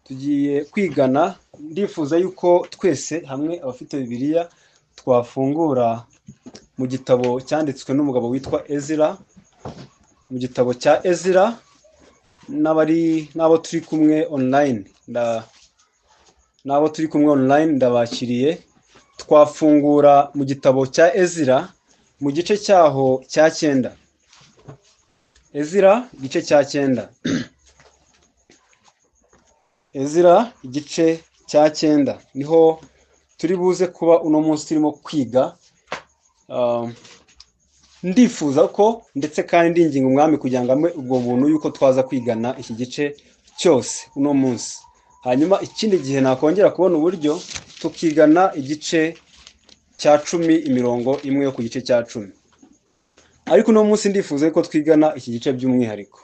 tugiye kwigana ndifuza yuko twese hamwe abafite bibiliya twafungura mu gitabo cyanditswe n'umugabo witwa ezira mu gitabo cya ezira n'abari n'abo turi kumwe online n'abo turi kumwe online ndabakiriye twafungura mu gitabo cya ezira mu gice cyaho cya cyenda ezira igice cya cyenda ezira igice cya cyenda niho turi buze kuba uno munsi turimo kwiga ndifuza ko ndetse kandi ndinginga umwami kugira ngo amwe ubwo buntu yuko twaza kwigana iki gice cyose uno munsi hanyuma ikindi gihe nakongera kubona uburyo tukigana igice cya cumi imirongo imwe yo ku gice cya cumi ariko uno munsi ndifuza yuko twigana iki gice by'umwihariko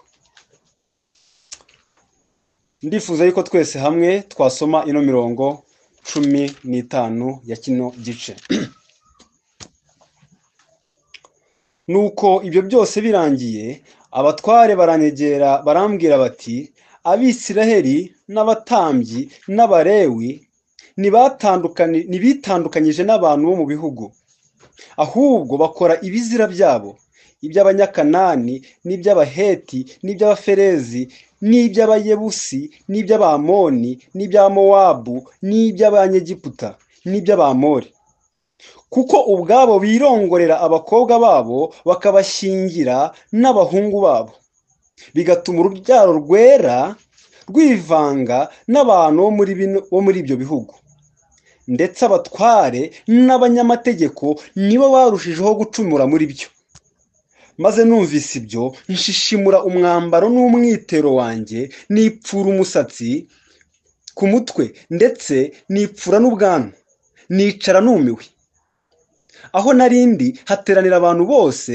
ndifuza yuko twese hamwe twasoma ino mirongo cumi n'itanu ya kino gice nuko ibyo byose birangiye abatware baranyegera barambwira bati abisiraheli n'abatambyi n'abarewi ntibitandukanyije n'abantu bo mu bihugu ahubwo bakora ibizira byabo iby'abanyakanani n'iby'abaheti n'iby'abaferezi n'iby'abayebusi n'iby'abamoni n'iby'amowabu n'iby'abanyegiputa n'iby'abamori kuko ubwabo birongorera abakobwa babo bakabashyingira n'abahungu babo bigatuma urubyaro rwera rwivanga n'abantu bo muri ibyo bihugu ndetse abatware n'abanyamategeko nibo barushijeho gucumura muri byo maze numvise ibyo nshishimura umwambaro n'umwitero wanjye nipfura umusatsi ku mutwe ndetse nipfura n'ubwanwa nicara numiwe aho narindi hateranira abantu bose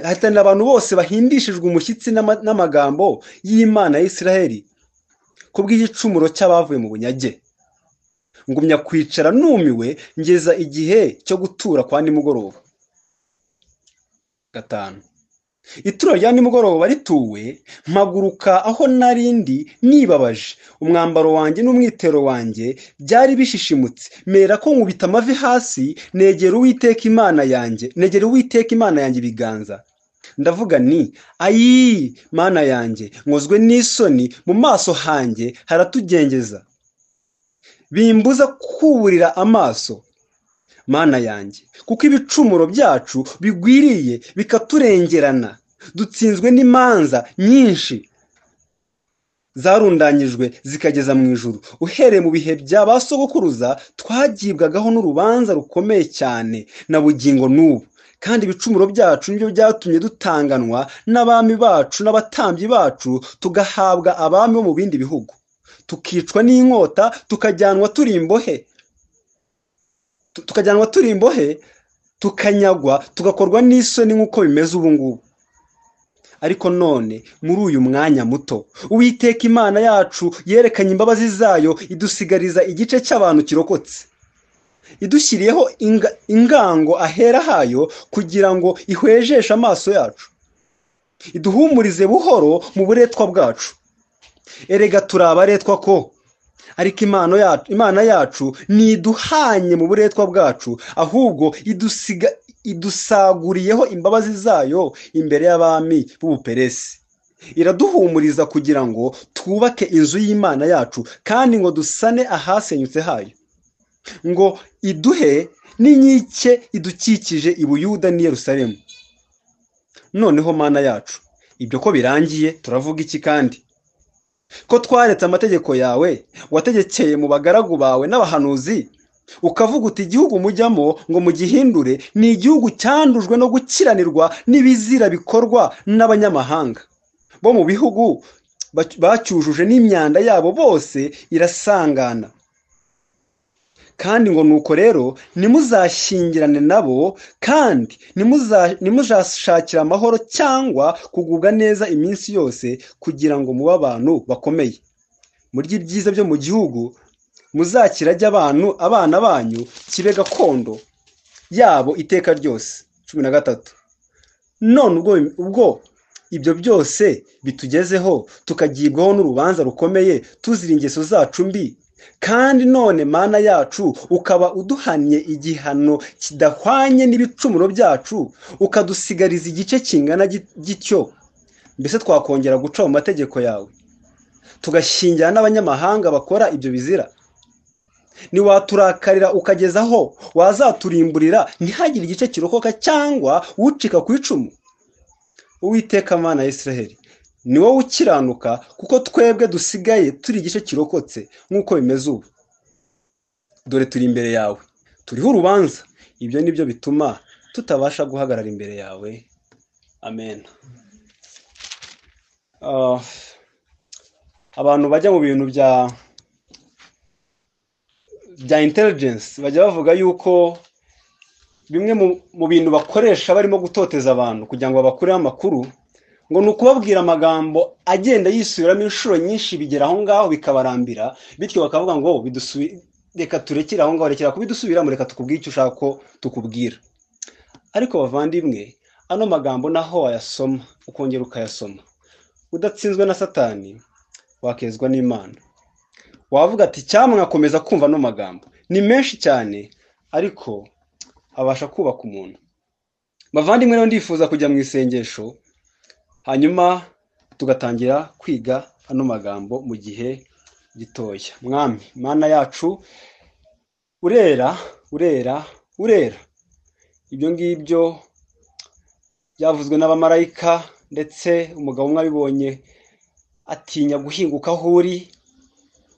hateranira abantu bose bahindishijwe umushyitsi n'amagambo y'imana ya Isiraheli ku bw'igicumuro cy'abavuye mu bunyage ngumya kwicara numiwe ngeza igihe cyo gutura kwa nimugoroba gatanu ituro rya nimugoroba rituwe mpaguruka aho narindi nibabaje umwambaro wanjye n'umwitero wanjye byari bishishimutse mera ko nkubita amavi hasi negera uwiteka imana yanjye negera uwiteka imana yanjye ibiganza ndavuga ni ayiii mana yanjye nkozwe n'isoni mu maso hanjye haratugengeza bimbuza kuburira amaso mana yanjye kuko ibicumuro byacu bigwiriye bikaturengerana dutsinzwe n'imanza nyinshi zarundanyijwe zikageza mu ijuru uhereye mu bihe bya ba sogokuruza twagibwagaho n'urubanza rukomeye cyane na bugingo n'ubu kandi ibicumuro byacu nibyo byatumye dutanganwa n'abami bacu n'abatambyi bacu tugahabwa abami bo mu bindi bihugu tukicwa n'inkota tukajyanwa turi imbohe tukajyanwa turi imbohe tukanyagwa tugakorwa n'isoni nk'uko bimeze ubu ngubu ariko none muri uyu mwanya muto uwiteka imana yacu yerekanye imbabazi zayo idusigariza igice cy'abantu kirokotse idushyiriyeho ingango ahera hayo kugira ngo ihwejeshe amaso yacu iduhumurize buhoro mu buretwa bwacu erega turi abaretwa ko ariko imana yacu ntiduhanye mu buretwa bwacu ahubwo idusaguriyeho imbabazi zayo imbere y'abami b'ubuperesi iraduhumuriza kugira ngo twubake inzu y'imana yacu kandi ngo dusane ahasenyutse hayo ngo iduhe n'inkike idukikije i Buyuda n'i Yerusalemu noneho mana yacu ibyo ko birangiye turavuga iki kandi ko twaretse amategeko yawe wategekeye mu bagaragu bawe n'abahanuzi ukavuga uti igihugu mujyamo ngo mugihindure ni igihugu cyandujwe no gukiranirwa n'ibizira bikorwa n'abanyamahanga bo mu bihugu bacyujuje n'imyanda yabo bose irasangana kandi ngo nuko rero nimuzashyingirane nabo kandi nimuzashakira amahoro cyangwa kugubwa neza iminsi yose kugira ngo mube abantu bakomeye murye ibyiza byo mu gihugu muzakirage abantu abana banyu kibe gakondo yabo iteka ryose cumi na gatatu none ubwo ibyo byose bitugezeho tukagibwaho n'urubanza rukomeye tuzira ingeso zacu mbi kandi none mana yacu ukaba uduhannye igihano kidahwanye n'ibicumuro byacu ukadusigariza igice kingana gityo mbese twakongera guca mu mategeko yawe tugashingira n'abanyamahanga bakora ibyo bizira ntiwaturakarira ukageza aho wazaturimburira ntihagire igice kirokoka cyangwa ucika ku icumu uwiteka mana Israheli ni wowe ukiranuka kuko twebwe dusigaye turi igice kirokotse nk'uko bimeze ubu dore turi imbere yawe turiho urubanza ibyo ni byo bituma tutabasha guhagarara imbere yawe amen abantu bajya mu bintu bya bya intelligence bajya bavuga yuko bimwe mu bintu bakoresha barimo gutoteza abantu kugira ngo babakureho amakuru ngo ni ukubabwira amagambo agenda yisubiramo inshuro nyinshi bigera aho ngaho bikabarambira bityo bakavuga ngo reka turekere aho ngaho rekera kubidusubiramo reka tukubwire icyo ushaka ko tukubwira ariko bavandimwe ano magambo naho wayasoma ukongera ukayasoma udatsinzwe na satani wakezwa n'imana wavuga ati akomeza kumva ano magambo ni menshi cyane ariko abasha kubaka umuntu bavandimwe rero ndifuza kujya mu isengesho hanyuma tugatangira kwiga ano magambo mu gihe gitoya mwami mana yacu urera urera urera ibyo ngibyo byavuzwe n'abamarayika ndetse umugabo umwe abibonye atinya guhinguka aho uri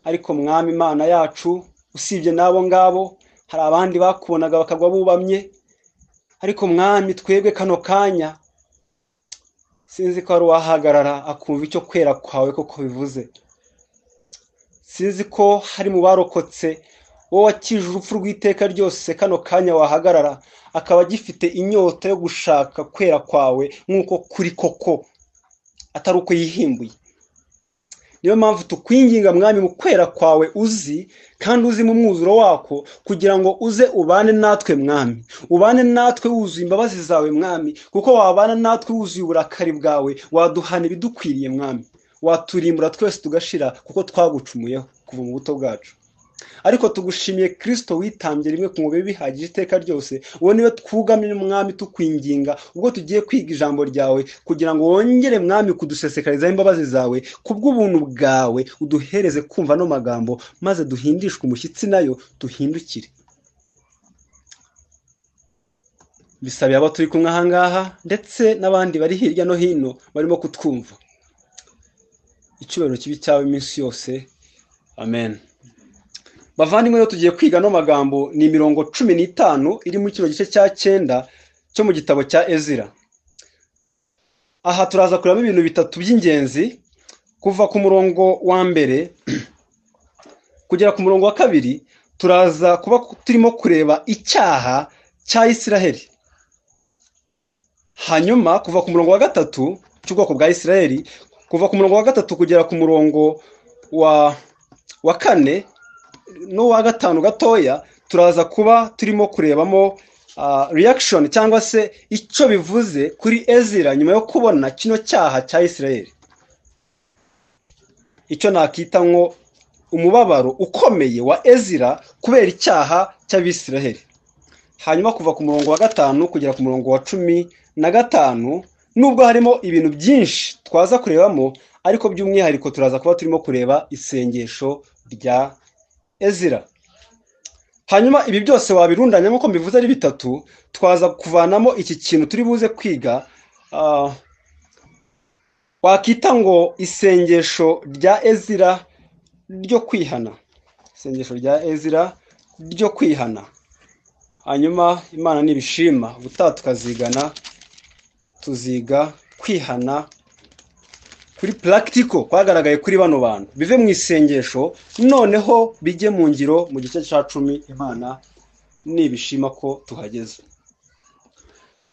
ariko mwami imana yacu usibye n'abo ngabo hari abandi bakubonaga bakagwa bubamye ariko mwami twebwe kano kanya sinzi ko ari uwahagarara akumva icyo kwera kwawe koko bivuze sinzi ko hari mu barokotse wowe wakije urupfu rw'iteka ryose kano kanya wahagarara akaba agifite inyota yo gushaka kwera kwawe nk'uko kuri koko atari uko yihimbuye niyo mpamvu tukwinginga mwami mu kwera kwawe uzi kandi uzi mu mwuzuro wako kugira ngo uze ubane natwe mwami ubane natwe wuzuye imbabazi zawe mwami kuko wabana natwe wuzuye uburakari bwawe waduhana ibidukwiriye mwami waturimbura twese tugashira kuko twagucumuyeho kuva mu buto bwacu ariko tugushimiye kirisito witambye rimwe ku mubiri bihagije iteka ryose uwo niwe twugamye umwami tukwinginga ubwo tugiye kwiga ijambo ryawe kugira ngo wongere mwami kudusesekarizaho imbabazi zawe kubw'ubuntu bwawe uduhereze kumva ano magambo maze duhindishwe umushyitsi nayo duhindukire bisabiye abo turi kumwe ahangaha ndetse n'abandi bari hirya no hino barimo kutwumva icyubahiro kibi cyawe iminsi yose amen bavandimwe rero tugiye kwiga ano magambo ni imirongo cumi n'itanu iri muri kino gice cya cyenda cyo mu gitabo cya ezira aha turaza kurebamo ibintu bitatu by'ingenzi kuva ku murongo wa mbere kugera ku murongo wa kabiri turaza kuba turimo kureba icyaha cya isiraheli hanyuma kuva ku murongo wa gatatu cy'ubwoko bwa isiraheli kuva ku murongo wa gatatu kugera ku murongo wa wa kane n'uwa gatanu gatoya turaza kuba turimo kurebamo reaction cyangwa se icyo bivuze kuri ezira nyuma yo kubona kino cyaha cya isirayeli icyo nakita nko umubabaro ukomeye wa ezira kubera icyaha cy'abisiraheli hanyuma kuva ku murongo wa gatanu kugera ku murongo wa cumi na gatanu nubwo harimo ibintu byinshi twaza kurebamo ariko by'umwihariko turaza kuba turimo kureba isengesho rya ezira hanyuma ibi byose wabirundanya nk'uko mbivuze ari bitatu twaza kuvanamo iki kintu turi buze kwiga wakita ngo isengesho rya ezira ryo kwihana isengesho rya ezira ryo kwihana hanyuma imana n'ibishima ubutaha tukazigana tuziga kwihana kuri purakitiko kwagaragaye kuri bano bantu bive mu isengesho noneho bijye mu ngiro mu gice cya cumi imana nibishima ko tuhageze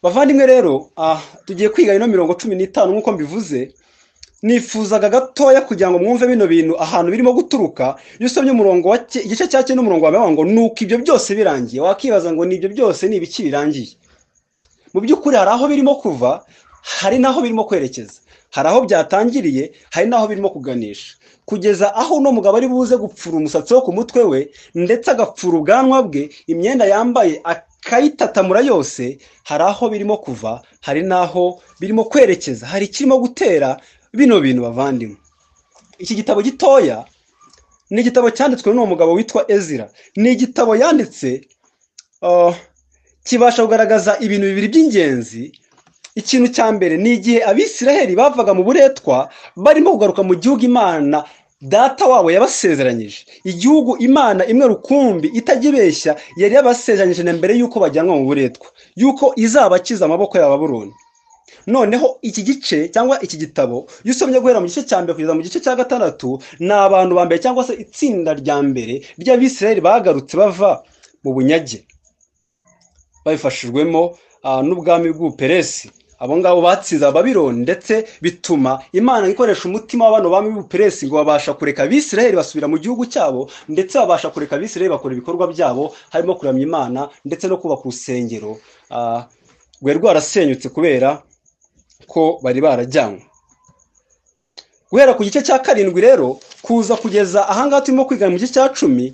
bavandimwe rero tugiye kwiga ino mirongo cumi n'itanu nk'uko mbivuze nifuzaga gatoya kugira ngo mwumve bino bintu ahantu birimo guturuka iyo usomye umurongo wa igice cya cyenda umurongo wa ngo nuko ibyo byose birangiye wakibaza ngo nibyo byose ni ibiki birangiye mu by'ukuri hari aho birimo kuva hari n'aho birimo kwerekeza hari aho byatangiriye hari n'aho birimo kuganisha kugeza aho uno mugabo ari buze gupfura umusatsi wo ku mutwe we ndetse agapfura ubwanwa bwe imyenda yambaye akayitatamura yose hari aho birimo kuva hari n'aho birimo kwerekeza hari ikirimo gutera bino bintu bavandimwe iki gitabo gitoya ni igitabo cyanditswe n'uwo mugabo witwa ezira ni igitabo yanditse kibasha kugaragaza ibintu bibiri by'ingenzi ikintu cya mbere ni igihe abisiraheli bavaga mu buretwa barimo kugaruka mu gihugu imana data wabo yabasezeranyije igihugu imana imwe rukumbi itajya yari yabasezeranyije na mbere y'uko bajyanwa mu buretwa y'uko izabakiza amaboko y'ababuroni noneho iki gice cyangwa iki gitabo iyo usomye guhera mu gice cya mbere kugeza mu gice cya gatandatu ni abantu ba mbere cyangwa se itsinda rya mbere ry'abisirayeli bagarutse bava mu bunyage babifashijwemo n'ubwami bw'ubuperesi abo ngabo batsinze ababironi ndetse bituma imana ikoresha umutima wa bano bami b'ubuperesi ngo babasha kureka abisirayeli basubira mu gihugu cyabo ndetse babasha kureka abisirayeli bakora ibikorwa byabo harimo kuramya imana ndetse no kubaka urusengero rwari rwarasenyutse kubera ko bari barajyanywe guhera ku gice cya karindwi rero kuza kugeza ahangaha turimo kwiga mu gice cya cumi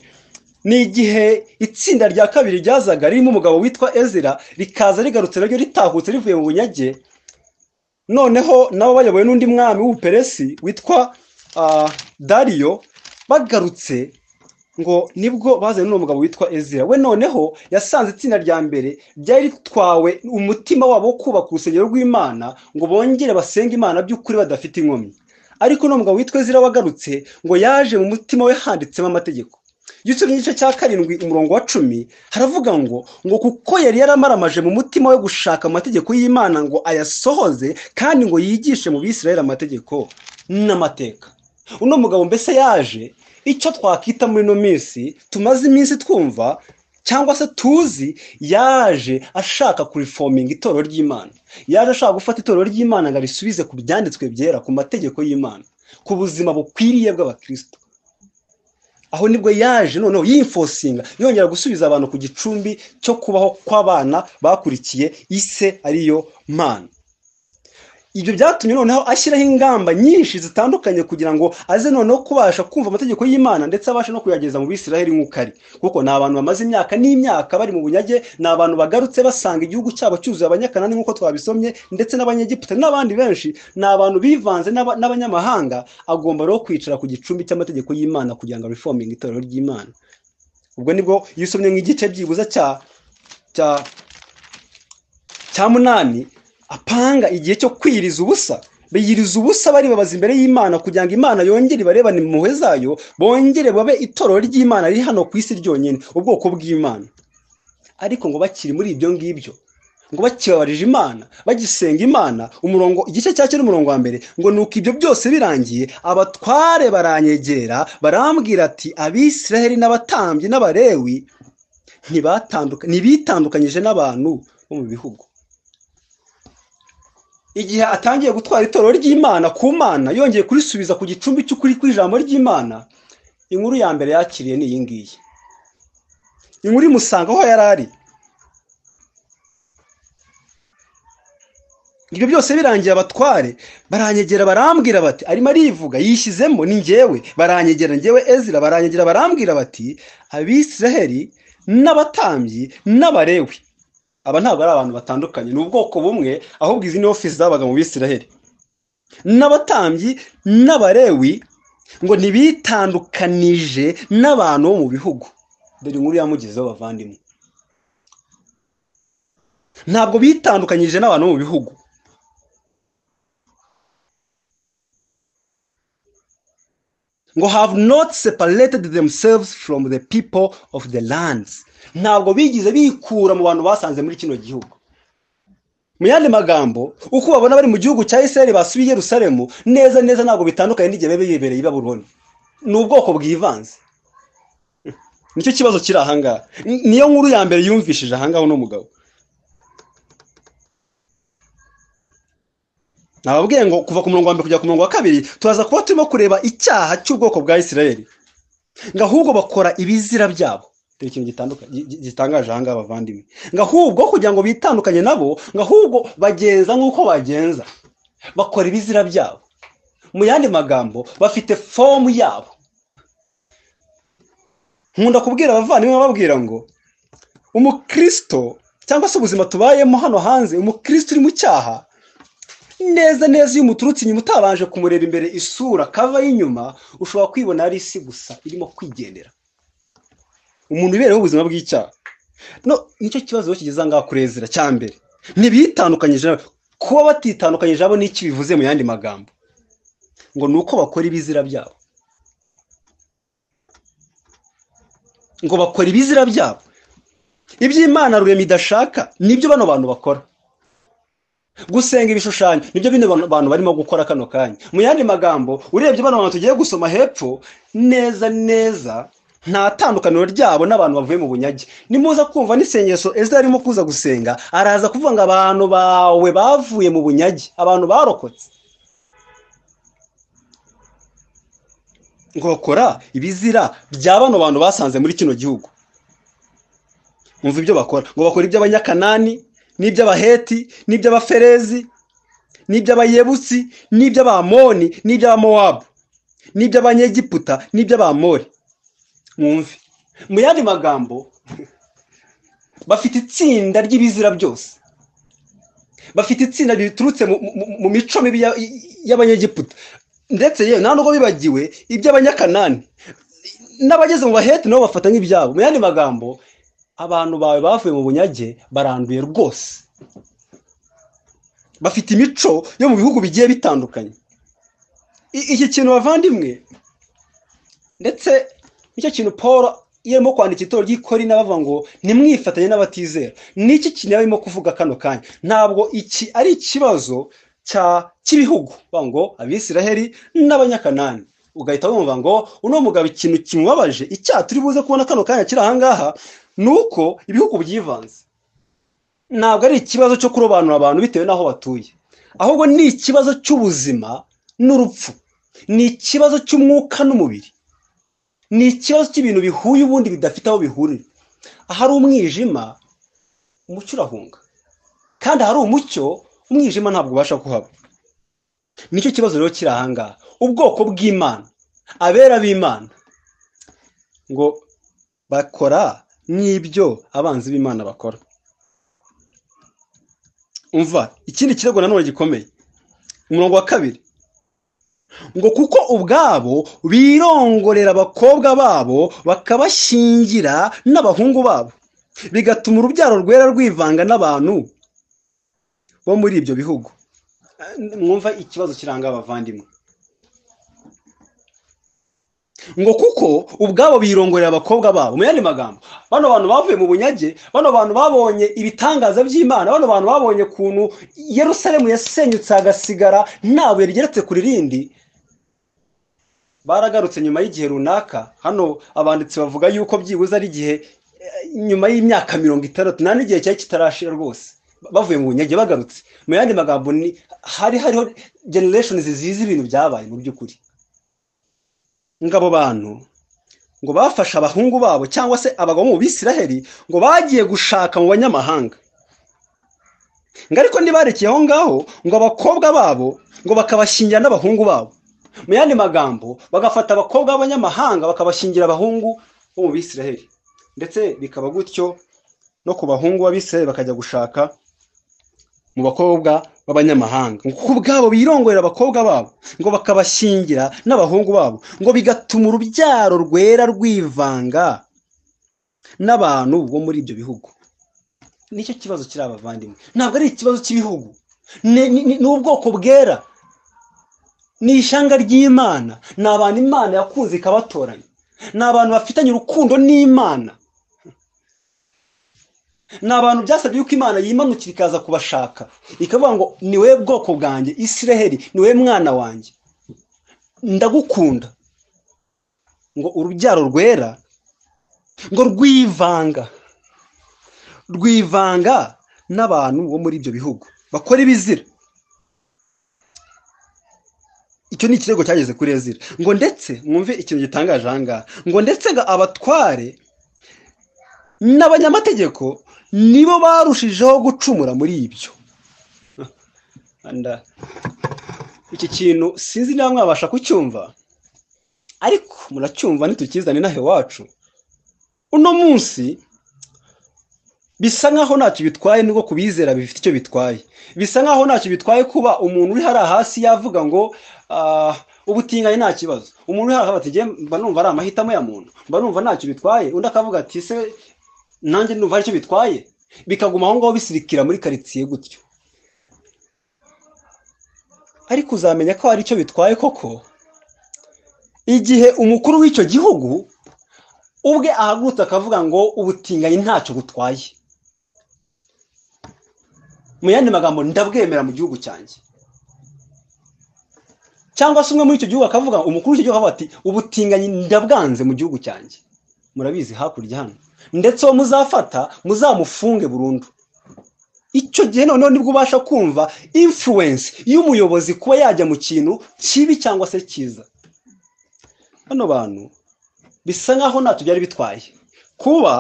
ni igihe itsinda rya kabiri ryazaga ririmo umugabo witwa ezira rikaza rigarutse naryo ritahutse rivuye mu bunyage noneho nabo bayobowe n'undi mwami w'ubuperesi witwa dariyo bagarutse ngo nibwo bazanye n'uwo mugabo witwa ezira we noneho yasanze itsinda rya mbere ryari ritwawe umutima wabo wo kubaka urusengero rw'imana ngo bongere basenge imana by'ukuri badafite inkomyi ariko n'uwo mugabo witwa ezira wagarutse ngo yaje mu mutima we handitsemo amategeko gice n'igice cya karindwi umurongo wa cumi haravuga ngo ngo kuko yari yaramaramaje mu mutima we gushaka amategeko y'imana ngo ayasohoze kandi ngo yigishe mu bisirayeli amategeko n'amateka uno mugabo mbese yaje icyo twakwita muri ino minsi tumaze iminsi twumva cyangwa se tuzi yaje ashaka kurifominga itorero ry'imana yaje ashaka gufata itorero ry'imana ngo arisubize ku byanditswe byera ku mategeko y'imana ku buzima bukwiriye bw'abakristo aho nibwo yaje noneho yifosinga yongera gusubiza abantu ku gicumbi cyo kubaho kw'abana bakurikiye ise ariyo mana ibyo byatumye noneho ashyiraho ingamba nyinshi zitandukanye kugira ngo aze noneho kubasha kumva amategeko y'imana ndetse abashe no kuyageza mu bisiraheli nk'uko ari kuko ni abantu bamaze imyaka n'imyaka bari mu bunyage ni abantu bagarutse basanga igihugu cyabo cyuzuye abanyakanani nk'uko twabisomye ndetse n'abanyegiputa n'abandi benshi ni abantu bivanze n'abanyamahanga agomba rero kwicara ku gicumbi cy'amategeko y'imana kugira ngo arifominge itorero ry'imana ubwo nibwo iyo usomye nk'igice byibuze cya cya cya munani apanga igihe cyo kwiriza ubusa biyiriza ubusa baribabaza imbere y'imana kugira ngo imana yongere ibarebane impuhwe zayo bongere babe itorero ry'imana riri hano ku isi ryonyine ubwoko bw'imana ariko ngo bakiri muri ibyo ngibyo ngo bakibabarije imana bagisenga imana umurongo igice cya kera umurongo wa mbere ngo nuko ibyo byose birangiye abatware baranyegera barambwira ati abisiraheli n'abatambyi n'abarewi ntibitandukanyije n'abantu bo mu bihugu igihe atangiye gutwara itorero ry'imana ku mana yongeye kurisubiza ku gicumbi cy'ukuri kw'ijambo ry'imana inkuru ya mbere yakiriye ni iyi ngiyi inkuru imusanga aho yari ari ibyo byose birangiye abatware baranyegera barambwira bati arimo arivuga yishyizemo ni ngewe baranyegera ngewe ezira baranyegera barambwira bati abisiraheli n'abatambyi n'abarewi aba ntabwo ari abantu batandukanye ni ubwoko bumwe ahubwo izi ni ofisi zabaga mu bisiraheli n'abatambyi n'abarewi ngo ntibitandukanije n'abantu bo mu bihugu dore inkuru yamugezeho bavandimwe ntabwo bitandukanyije n'abantu bo mu bihugu ngo have not separated themselves from the people of the lands ntabwo bigize bikura mu bantu basanze muri kino gihugu mu yandi magambo uko babona bari mu gihugu cya Isiraheli basubiye i Yerusalemu neza neza ntabwo bitandukanye n'igihe biba bibereye i Babuloni ni ubwoko bwivanze nicyo kibazo kiri ahangaha niyo nkuru ya mbere yumvishije ahangaha uno mugabo nababwiye ngo kuva ku murongo wa mbere kujya ku murongo wa kabiri turaza kuba turimo kureba icyaha cy'ubwoko bwa Isiraheli ngo ahubwo bakora ibizira byabo ikintu gitangaje ahangaha bavandimwe ngo ahubwo kugira ngo bitandukanye nabo ngo ahubwo bagenza nk'uko bagenza bakora ibizira byabo mu yandi magambo bafite fomu yabo nkunda kubwira abavandimwe bababwira ngo umukristo cyangwa se ubuzima tubayemo hano hanze umukristo uri mu cyaha neza neza iyo umuturutse inyuma utabanje kumureba imbere isura kava y'inyuma ushobora kwibona ari isi gusa irimo kwigendera umuntu ubereyeho ubuzima bw'icyaha no nicyo kibazo kigeze ahangaha kuri ezira cya mbere ntibitandukanyije kuba batitandukanyije abo n'iki bivuze mu yandi magambo ngo ni uko bakora ibizira byabo ngo bakora ibizira byabo iby'imana rurema idashaka nibyo bano bantu bakora gusenga ibishushanyo nibyo bino bantu barimo gukora kano kanya mu yandi magambo urebye bano bantu tugiye gusoma hepfo neza neza nta tandukaniro ryabo n'abantu bavuye mu bunyage nimuza kumva n'isengesho ezra arimo kuza gusenga araza kuvuga ngo abantu bawe bavuye mu bunyage abantu barokotse ngo bakora ibizira bya bano bantu basanze muri kino gihugu umva ibyo bakora ngo bakora iby'abanyakanani n'iby'abaheti n'iby'abaferezi n'iby'abayebusi n'iby'abamoni n'iby'abamowabu n'iby'abanyegiputa n'iby'abamori mwumve mu yandi magambo bafite itsinda ry'ibizira byose bafite itsinda riturutse mu mico mibi y'abanyegiputa ndetse yewe nta nubwo bibagiwe iby'abanyakanani n'abageze mu baheti nabo bafata nk'ibyabo mu yandi magambo abantu bawe bavuye mu bunyage baranduye rwose bafite imico yo mu bihugu bigiye bitandukanye iki kintu bavandimwe ndetse nicyo kintu paul iyo arimo kwandika itorero ry'ikori n'abavuga ngo ntimwifatanye n'abatizera n'iki kintu arimo kuvuga kano kanya ntabwo iki ari ikibazo cy'ibihugu ngo abisiraheli n'abanyakanani ugahita wumva ngo uno mugabo ikintu kimubabaje icyaha turi buze kubona kano kanya kiri ahangaha ni uko ibihugu byivanze ntabwo ari ikibazo cyo kurobanura abantu bitewe n'aho batuye ahubwo ni ikibazo cy'ubuzima n'urupfu ni ikibazo cy'umwuka n'umubiri ni ikibazo cy'ibintu bihuye ubundi bidafite aho bihurira ahari umwijima umucyo urahunga kandi ahari umucyo umwijima ntabwo ubasha kuhaba nicyo kibazo rero kiri ahangaha ubwoko bw'imana abera b'imana ngo bakora nk'ibyo abanzi b'imana bakora umva ikindi kirego nanone gikomeye umurongo wa kabiri ngo kuko ubwabo birongorera abakobwa babo bakabashyingira n'abahungu babo bigatuma urubyaro rwera rwivanga n'abantu bo muri ibyo bihugu mwumva ikibazo kiranga abavandimwe ngo kuko ubwabo birongorera abakobwa babo mu yandi magambo bano bantu bavuye mu bunyage bano bantu babonye ibitangaza by'imana bano bantu babonye ukuntu Yerusalemu yasenyutse hagasigara ntawe rigeretse kuri rindi baragarutse nyuma y'igihe runaka hano abanditsi bavuga yuko byibuze ari igihe nyuma y'imyaka mirongo itandatu nta n'igihe cyari kitarashira rwose bavuye mu bunyage bagarutse mu yandi magambo ni hari hariho generation zizize ibintu byabaye mu by'ukuri ngo abo bantu ngo bafashe abahungu babo cyangwa se abagabo mu bisiraheli ngo bagiye gushaka mu banyamahanga ngo ariko ntibarekeye aho ngaho ngo abakobwa babo ngo bakabashingira n'abahungu babo mu yandi magambo bagafata abakobwa b'abanyamahanga bakabashingira abahungu bo mu bisiraheli ndetse bikaba gutyo no ku bahungu b'abisiraheli bakajya gushaka mu bakobwa b'abanyamahanga ngo ubwabo birongorera abakobwa babo ngo bakabashyingira n'abahungu babo ngo bigatuma urubyaro rwera rwivanga n'abantu bo muri ibyo bihugu nicyo kibazo kiri abavandimwe ntabwo ari ikibazo cy'ibihugu ni ubwoko bwera ni ishyanga ry'imana ni abantu imana yakunze ikabatoranya ni abantu bafitanye urukundo n'imana ni abantu byasabye yuko imana yimanukira ikaza kubashaka ikavuga ngo ni wowe bwoko bwanjye isiraheli ni wowe mwana wanjye ndagukunda ngo urubyaro rwera ngo rwivanga rwivanga n'abantu bo muri ibyo bihugu bakora ibizira icyo ni ikirego cyageze kuri ezira ngo ndetse mwumve ikintu gitangaje ahangaha ngo ndetse ngo abatware n'abanyamategeko nibo barushijeho gucumura muri ibyo iki kintu sinzi niba mwabasha kucyumva ariko muracyumva ntitukizane inaha iwacu uno munsi bisa nkaho ntacyo bitwaye nubwo kubizera bifite icyo bitwaye bisa nkaho ntacyo bitwaye kuba umuntu uri hariya hasi yavuga ngo ubutinganyi nta kibazo umuntu uri hariya hasi mba numva ari amahitamo ya muntu mba numva ntacyo bitwaye undi akavuga ati se nanjye numva hari icyo bitwaye bikaguma aho ngaho bisirikira muri karitsiye gutyo ariko uzamenya ko hari icyo bitwaye koko igihe umukuru w'icyo gihugu ubwe ahagurutse akavuga ngo ubutinganyi ntacyo butwaye mu yandi magambo ndabwemera mu gihugu cyanjye cyangwa se umwe muri icyo gihugu akavuga umukuru w'icyo gihugu akavuga ati ubutinganyi ndabwanze mu gihugu cyanjye murabizi hakurya hano ndetse uwo muzafata muzamufunge burundu icyo gihe noneho nibwo ubasha kumva influence y'umuyobozi kuba yajya mu kintu kibi cyangwa se cyiza bano bantu bisa nkaho ntacyo byari bitwaye kuba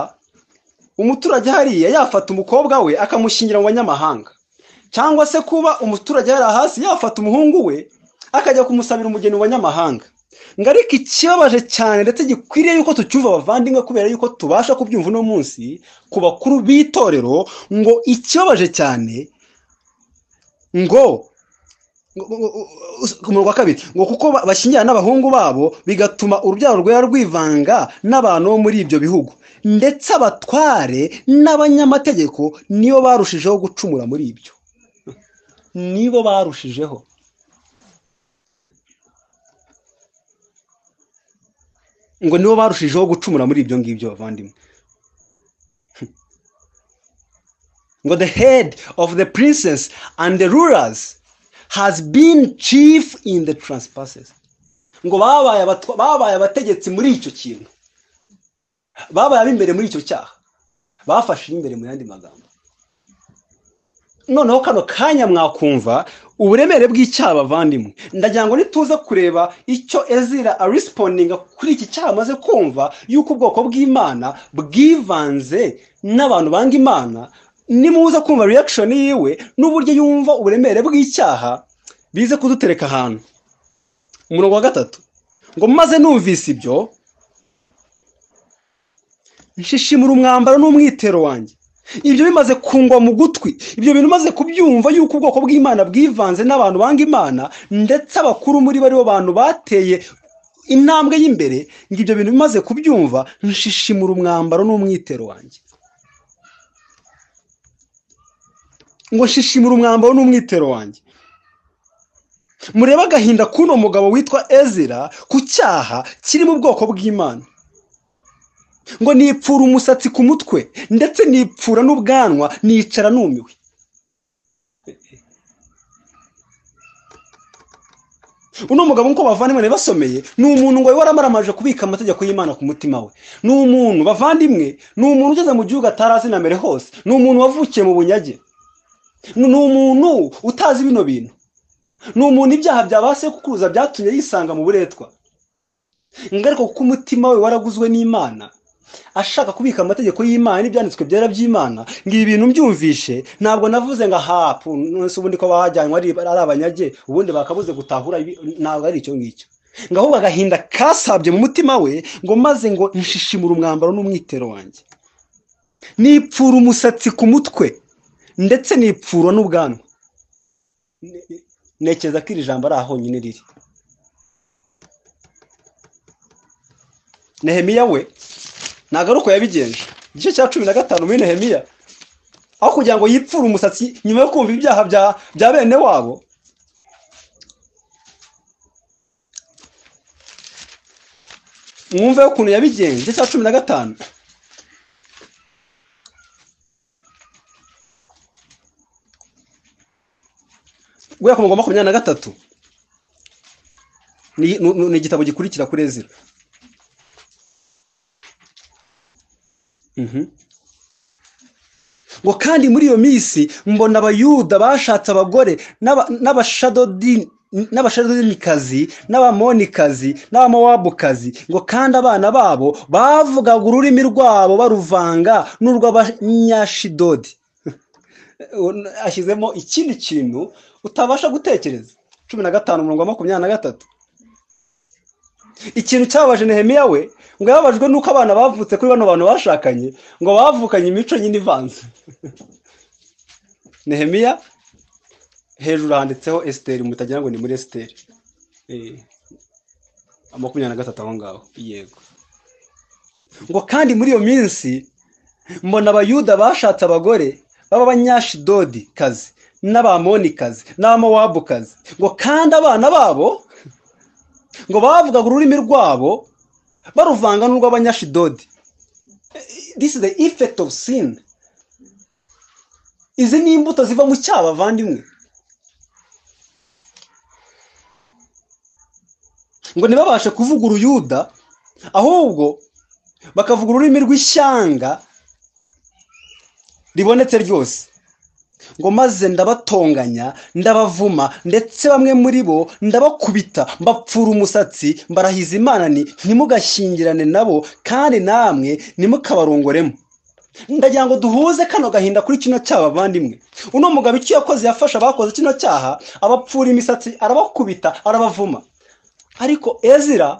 umuturage hariya yafata umukobwa we akamushingira mu banyamahanga cyangwa se kuba umuturage hariya hasi yafata umuhungu we akajya kumusabira umugeni mu banyamahanga ngo ariko ikibabaje cyane ndetse gikwiriye yuko tucyumva abavandimwe kubera yuko tubasha kubyumva uno munsi ku bakuru b'itorero ngo ikibabaje cyane ngo ku murongo wa kabiri ngo kuko bashyingira n'abahungu babo bigatuma urubyaro rwera rwivanga n'abantu bo muri ibyo bihugu ndetse abatware n'abanyamategeko nibo barushijeho gucumura muri ibyo nibo barushijeho ngo nibo barushijeho gucumura muri ibyo ngibyo bavandimwe ngo the head of the princess and the rulers has been chief in the trespasses ngo babaye abategetsi muri icyo kintu babaye ab'imbere muri icyo cyaha bafashe imbere mu yandi magambo noneho kano kanya mwakumva uburemere bw'icyaha bavandimwe ndagira ngo nituze kureba icyo ezira arisiponinga kuri iki cyaha amaze kumva y'uko ubwoko bw'imana bwivanze n'abantu banga imana nimuza kumva reaction yiwe n'uburyo yumva uburemere bw'icyaha bize kudutereka ahantu umurongo wa gatatu ngo maze numvise ibyo nshishimura umwambaro n'umwitero wanjye ibyo bimaze kungwa mu gutwi ibyo bintu umaze kubyumva yuko ubwoko bw'imana bwivanze n'abantu banga imana ndetse abakuru muri bo aribo bantu bateye intambwe y'imbere ngo ibyo bintu bimaze kubyumva nshishimura umwambaro n'umwitero wanjye ngo nshishimura umwambaro n'umwitero wanjye murebe agahinda k'uno mugabo witwa ezira ku cyaha kiri mu bwoko bw'imana ngo nipfura umusatsi ku mutwe ndetse nipfura n'ubwanwa nicara numiwe uno mugabo nk'uko bavandimwe basomeye ni umuntu ngo waramaramaje kubika amategeko y'imana ku mutima we ni umuntu bavandimwe ni umuntu ugeze mu gihugu atarazi na mbere hose ni umuntu wavukiye mu bunyage ni umuntu utazi bino bintu ni umuntu ibyaha bya ba sekuruza byatumye yisanga mu buretwa ingaruka kuko umutima we waraguzwe n'imana ashaka kubika amategeko y'imana n'ibyanditswe byera by'imana ngo ibi bintu mbyumvishe ntabwo navuze ngo ahapu nonese ubundi ko bahajyanywe ari abanyage ubundi bakabuze gutahura ntabwo ari icyo ngicyo ngo ahubwo agahinda kasabye mu mutima we ngo maze ngo nshishimure umwambaro n'umwitero wanjye nipfura umusatsi ku mutwe ndetse nipfura n'ubwanwa ntekereza ko iri jambo ari ahonyine riri nehemiya we ntabwo ari uko yabigenje igice cya cumi na gatanu muri nehemiya aho kugira ngo yipfure umusatsi nyuma yo kumva ibyaha bya bene wabo mwumve ukuntu yabigenje igice cya cumi na gatanu guhera ku murongo makumyabiri na gatatu ni igitabo gikurikira kuri ezira ngo kandi muri iyo minsi mbona abayuda bashatse abagore n'abashadodinikazi n'abamonikazi n'abamowabukazi ngo kandi abana babo bavugaga ururimi rwabo baruvanga n'urw'abanyashidodi ashyizemo ikindi kintu utabasha gutekereza cumi na gatanu umurongo wa makumyabiri na gatatu ikintu cyabaje nehemiya we ngo yababajwe nuko abana bavutse kuri bano bantu bashakanye ngo bavukanye imico nyine ivanze nehemiya hejuru handitseho esiteri mutagira ngo ni muri esiteri makumyabiri na gatatu aho ngaho yego ngo kandi muri iyo minsi mbona abayuda bashatse abagore b'abanyashidodi kazi n'abamonikazi n'abamowabukazi ngo kandi abana babo ngo bavugaga ururimi rwabo baruvanga n'urw'abanyashidodi this is the effect of sin izi ni imbuto ziva mu cyaha bavandimwe ngo ntibabashe kuvuga uruyuda ahubwo bakavuga ururimi rw'ishyanga ribonetse ryose ngo maze ndabatonganya ndabavuma ndetse bamwe muri bo ndabakubita mbapfura umusatsi mbarahiza imana ni ntimugashyingirane nabo kandi namwe ntimukabarongoremo ndagira ngo duhuze kano gahinda kuri kino cyaha bavandimwe uno mugabo icyo yakoze yafasha abakoze kino cyaha abapfura imisatsi arabakubita arabavuma ariko ezira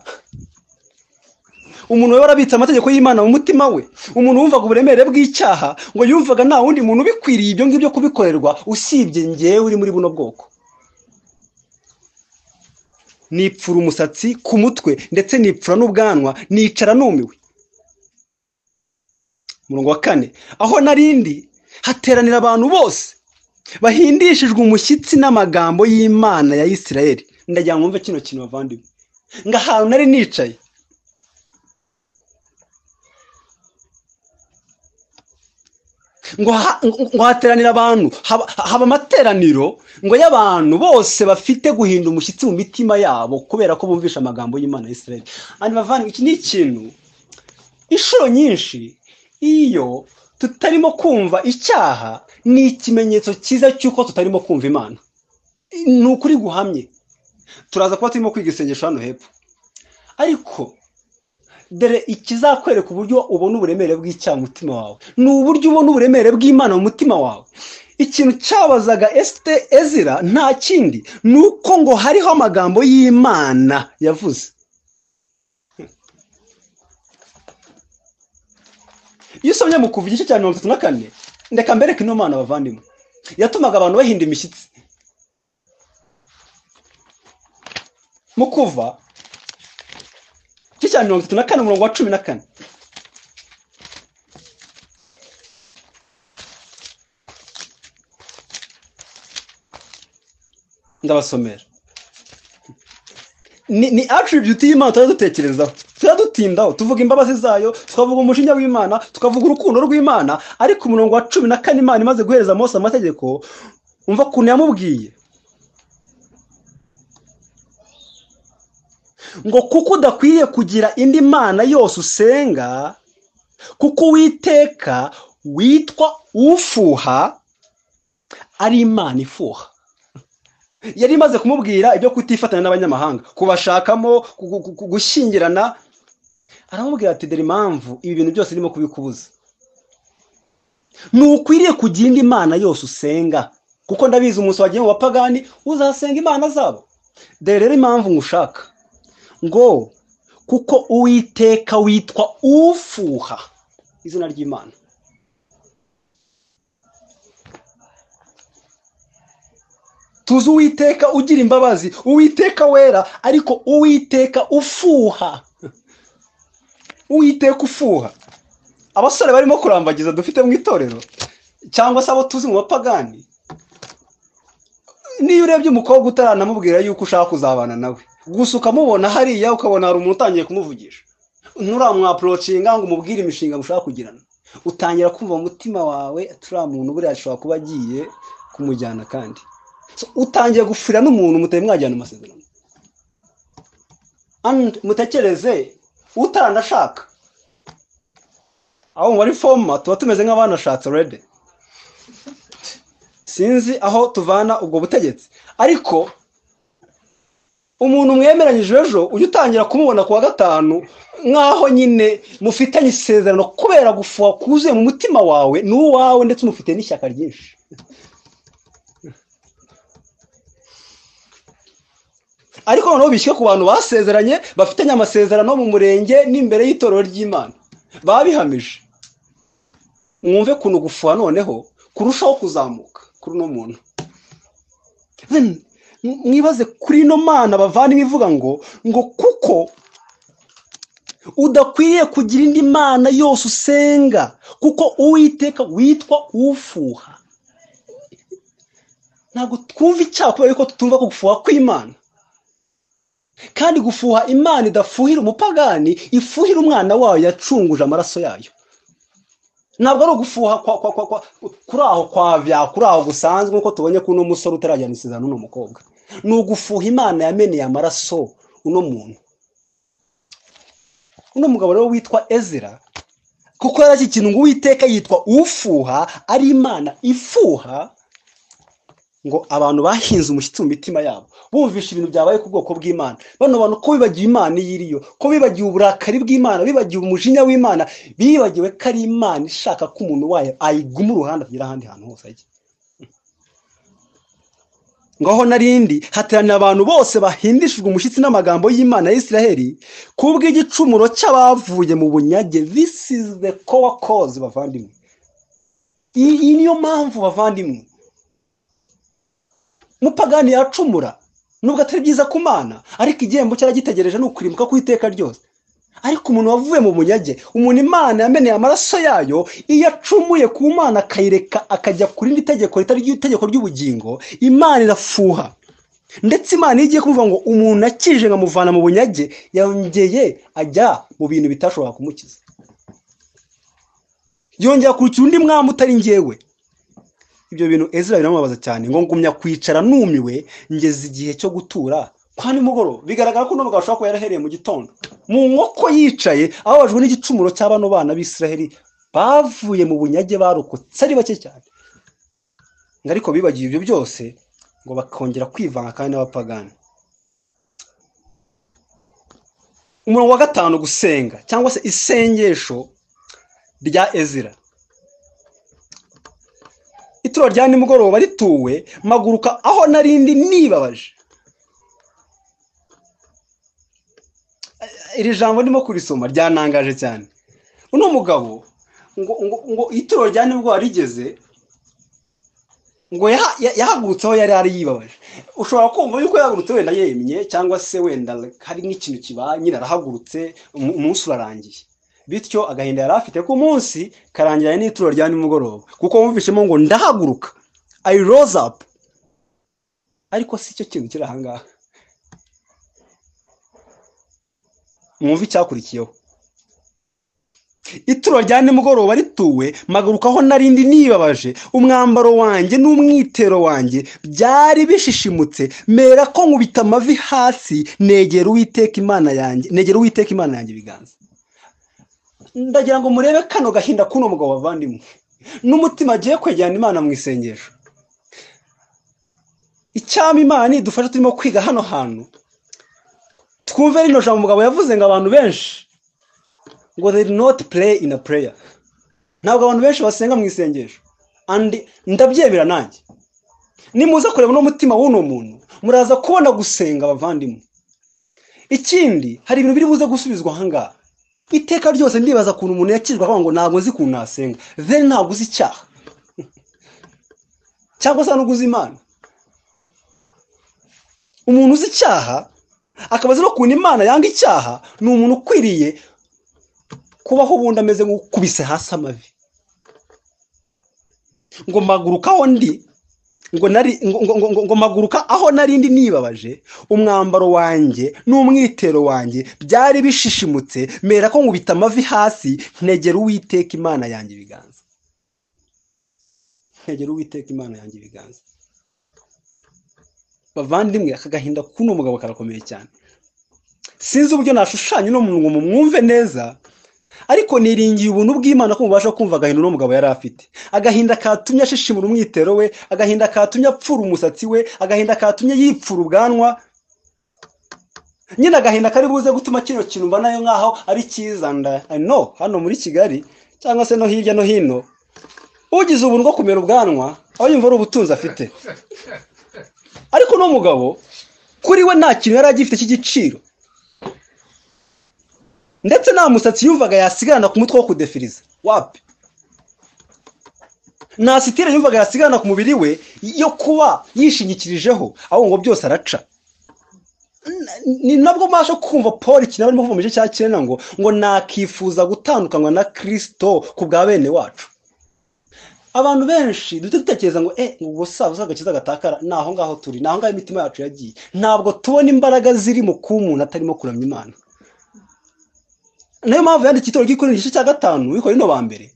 umuntu we warabitse amategeko y'imana mu mutima we umuntu wumvaga uburemere bw'icyaha ngo yumvaga nta wundi muntu ubikwiriye ibyo ngibyo kubikorerwa usibye ngewe uri muri buno bwoko nipfura umusatsi ku mutwe ndetse nipfura n'ubwanwa nicara numiwe umurongo wa kane aho narindi hateranira abantu bose bahindishijwe umushyitsi n'amagambo y'imana ya isirayeli ndagira ngo wumve kino kintu bavandimwe ngo ahantu nari nicaye ngo hateranira abantu haba amateraniro ngo y'abantu bose bafite guhinda umushyitsi mu mitima yabo kubera ko bumvisha amagambo y'imana ya israel iki ni ikintu inshuro nyinshi iyo tutarimo kumva icyaha ni ikimenyetso cyiza cy'uko tutarimo kumva imana ni ukuri guhamye turaza kuba turimo kwiga isengesho hano hepfo ariko dore ikizakwereka uburyo ubona uburemere bw'icyaha mu mutima wawe ni uburyo ubona uburemere bw'imana mu mutima wawe ikintu cyabazaga esite ezira nta kindi ni uko ngo hariho amagambo y'imana yavuze iyo usomye mu kuva igice cya mirongo itatu na kane ndeka mbereke ino mana bavandimwe yatumaga abantu bahinda imishyitsi mu kuva cya mirongo itatu na kane umurongo wa cumi na kane ndabasomera ni attribute y'imana tujya dutekerezaho tujya dutindaho tuvuga imbabazi zayo tukavuga umujinya w'imana tukavuga urukundo rw'imana ariko umurongo wa cumi na kane imana imaze guhereza amose amategeko umva ukuntu yamubwiye ngo kuko udakwiye kugira indi mana yose usenga kuko uwiteka witwa ufuha ari imana ifuha yari imaze kumubwira ibyo kutifatanya n'abanyamahanga kubashakamo gushyingirana aramubwira ati dore impamvu ibi bintu byose urimo kubikubuza ntukwiriye kugira indi mana yose usenga kuko ndabizi umunsi wagiye mu bapagani uzasenga imana zabo dore rero impamvu ngushaka ngo kuko uwiteka witwa ufuha izina ry'imana tuzi uwiteka ugira imbabazi uwiteka wera ariko uwiteka ufuha uwiteka ufuha abasore barimo kurambagiza dufite mu itorero cyangwa se abo tuzi mu bapagani niyo urebye umukobwa utaranamubwira yuko ushaka kuzabana nawe gusa ukamubona hariya ukabona hari umuntu utangiye kumuvugisha nturamwaporocinga ngo umubwire imishinga mushaka kugirana utangira kumva mu mutima wawe turiya muntu buriya ashobora kuba agiye kumujyana kandi utangiye gufurira n'umuntu mutari mwajyana amasezerano mutekereze utaranashaka aho muri foma tuba tumeze nk'abanashatse rede sinzi aho tuvana ubwo butegetsi ariko umuntu mwemeranyije ejo ujya utangira kumubona ku wa gatanu nk'aho nyine mufitanye isezerano kubera gufuha kuzuye mu mutima wawe n'uwawe ndetse unufite n'ishyaka ryinshi ariko noneho bishyire ku bantu basezeranye bafitanye amasezerano mu murenge n'imbere y'itorero ry'imana babihamije mwumve kuntu gufuha noneho kurushaho kuzamuka kuri uno muntu mwibaze kuri ino mana bavana ivuga ngo ngo kuko udakwiriye kugira indi mana yose usenga kuko uwiteka witwa ufuha ntabwo twumva icyaha kubera yuko tutumva ko gufuha kw'imana kandi gufuha imana idafuhira umupagani ifuhira umwana wayo yacunguje amaraso yayo ntabwo ari ugufuha kuri aho kwa bya kuri aho gusanzwe nk'uko tubonye ko uno musore utarajyana isezerano n'uno mukobwa ni ugufuha imana yameneye amaraso uno muntu uno mugabo rero witwa ezira kuko yari ikintu ngo uwiteka yitwa ufuha ari imana ifuha ngo abantu bahinze umushyitsi mu mitima yabo bumvisha ibintu byabaye ku bwoko bw'imana bano bantu ko bibagiwe imana iyo iriyo ko bibagiwe uburakari bw'imana bibagiwe umujinya w'imana bibagiwe ko ari imana ishaka ko umuntu wayo ayiguma uruhande akagera ahandi hantu hose ajya ngaho narindi hateranira abantu bose bahindishijwe umushyitsi n'amagambo y'imana ya israheli kubw'igicumuro cy'abavuye mu bunyage this is the core cause bavandimwe iyi niyo mpamvu bavandimwe mupagani yacumura nubwo atari byiza ku mana ariko igihembo cyari gitegereje ni ukurimbuka ku iteka ryose ariko umuntu wavuye mu bunyage umuntu imana yameneye amaraso yayo iyo acumuye ku mana akayireka akajya ku rindi tegeko ritari itegeko ry'ubugingo imana irafuha ndetse imana iyo igiye kuvuga ngo umuntu akije nkamuvana mu bunyage yongeye ajya mu bintu bitashobora kumukiza yongera kurikira undi mwami utari ngewe ibyo bintu ezira biramubabaza cyane ngo ngumya kwicara numiwe ngeze igihe cyo gutura kwa nimugoroba bigaragara ko n'umugabo ashobora kuba yarahereye mu gitondo mu nkoko yicaye ababajwe n'igicumuro cya bano bana b'isiraheli bavuye mu bunyage barokotse ari bake cyane ngo ariko bibagiwe ibyo byose ngo bakongera kwivanga kandi n'abapagani umurongo wa gatanu gusenga cyangwa se isengesho rya ezira ituro rya nimugoroba rituwe maguruka aho narindi nibabaje iri jambo ndimo kurisoma ryanangaje cyane uno mugabo ngo ngo ngo ituro rya nimugoroba rigeze ngo yahagurutse aho yari ari yibabaje ushobora kumva yuko yahagurutse wenda yemye cyangwa se wenda hari nk'ikintu kiba nyine arahagurutse umunsi urarangiye bityo agahinda yari afite ku munsi karangira n'ituro rya nimugoroba kuko wumvishemo ngo ndahaguruka i rose up ariko si cyo kintu kiri ahangaha mwumve icyakurikiyeho ituro rya nimugoroba rituwe maguruka aho narindi nibabaje umwambaro wanjye n'umwitero wanjye byari bishishimutse mera ko nkubita amavi hasi negera uwiteka imana yanjye negera uwiteka imana yanjye ibiganza ndagira ngo murebe kano gahinda k'uno mugabo wavandimwe n'umutima agiye kwegerana imana mu isengesho icyama imana nidufasha turimo kwiga hano hantu twumve rino jambo umugabo yavuze ngo abantu benshi ngo they do not play in a prayer ntabwo abantu benshi basenga mu isengesho ndabyemera nanjye nimuza kureba n'umutima w'uno muntu muraza kubona gusenga abavandimwe ikindi hari ibintu biri buze gusubizwa ahangaha iteka ryose ndibaza ukuntu umuntu yakijwe akavuga ngo ntabwo nzi ukuntu nasenga then ntabwo uzi icyaha cyangwa se ntabwo uzi imana umuntu uzi icyaha akaba azi ukuntu imana yanga icyaha ni umuntu ukwiriye kubaho ubundi ameze nk'ukubise hasi amavi ngo maguruka aho ndi ngo nari ngo maguruka aho narindi nibabaje umwambaro wanjye n'umwitero wanjye byari bishishimutse mera ko nkubita amavi hasi ntegera uwiteka imana yanjye ibiganza ntegera uwiteka imana yanjye ibiganza bavandimwe aka gahinda k'uno mugabo karakomeye cyane sinzi uburyo nashushanya uno muntu ngo mumwumve neza ariko niringiye ubuntu bw'imana ko mubasha kumva agahinda uno mugabo yari afite agahinda katumye ashishimura umwitero we agahinda katumye apfura umusatsi we agahinda katumye yipfura ubwanwa nyine agahinda kari buze gutuma kino kintu mba nayo nkaho ari cyiza nda no hano muri kigali cyangwa se no hirya no hino ugize ubuntu bwo kumera ubwanwa aho yumva ari ubutunzi afite ariko uno mugabo kuri we nta kintu yari agifite cy'igiciro ndetse nta musatsi yumvaga yasigarana ku mutwe wo kudefiriza wapi nta sitire yumvaga yasigarana ku mubiri we yo kuba yishingikirijeho ahubwo ngo byose araca ni nabwo mbasha kumva paul ikintu barimo kuva mu gice cya cyenda ngo ngo nakifuza gutandukanywa na kirisito ku bwa bene wacu abantu benshi duhita dutekereza ngo e ubwo sabuze agakiza gatakara ni aho ngaho turi ni aho ngaho imitima yacu yagiye ntabwo tubona imbaraga ziri mu kuba umuntu atarimo kuramya imana niyo mpamvu yanditse itorero ry'ikora igice cya gatanu wikora ino ba mbere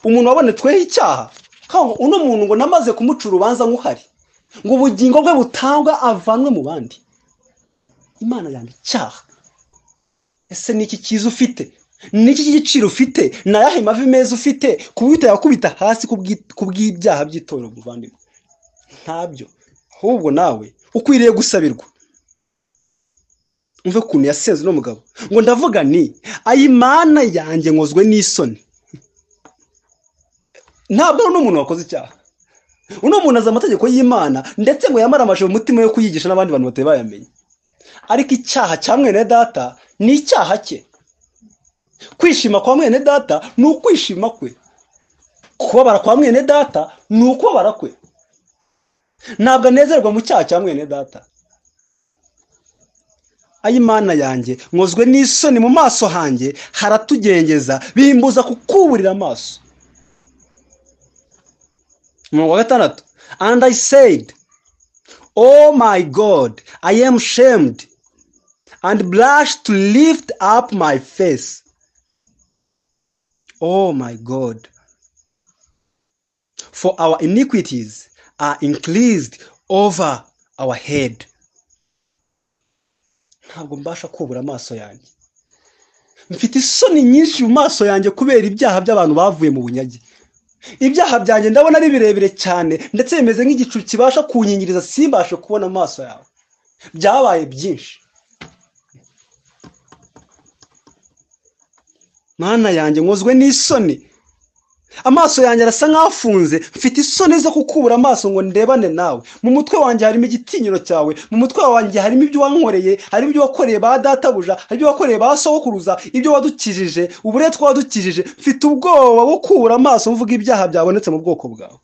umuntu wabonetsweho icyaha kandi uno muntu ngo namaze kumuca urubanza nk'uhari ngo ubugingo bwe butangwa avanwe mu bandi imana yanga icyaha ese ni iki cyiza ufite niki cy'igiciro ufite ni ayahe mavi meza ufite ku buryo yakubita hasi ku bw'ibyaha by'itorero muvandimwe ntabyo ahubwo nawe ukwiriye gusabirwa mve ukuntu yasenze uno mugabo ngo ndavuga ni ayimana yanjye nkozwe n'isoni ntabwo ari umuntu wakoze icyaha uno muntu azi amategeko y'imana ndetse ngo yamare amashusho umutima yo kuyigisha n'abandi bantu batari bayamenye ariko icyaha cya mwene data ni icyaha cye kwishima kwa mwene data ni ukwishima kwe kubabara kwa mwene data ni ukubabara kwe ntabwo anezerwa mu cyaha cya mwene data ay'imana yanjye nkozwe n'isoni mu maso hanjye haratugengeza bimbuza kukuburira amaso umurongo wa gatandatu and i said oh my god i am shamed and blush to lift up my face oh my god for our iniquities are increased over our head ntabwo mbasha kubura amaso yanjye mfite isoni nyinshi mu maso yanjye kubera ibyaha by'abantu bavuye mu bunyage ibyaha byanjye ndabona ari birebire cyane ndetse bimeze nk'igicu kibasha kunyingiriza simbashe kubona amaso yawe byabaye byinshi mwana yanjye nkozwe n'isoni amaso yanjye arasa nk'afunze mfite isoni zo kukubura amaso ngo ndebane nawe mu mutwe wanjye harimo igitinyiro cyawe mu mutwe wanjye harimo ibyo wankoreye harimo ibyo wakoreye ba databuja harimo ibyo wakoreye ba sokuruza ibyo wadukijije uburetwa wadukijije mfite ubwoba bwo kubura amaso mvuga ibyaha byabonetse mu bwoko bwawe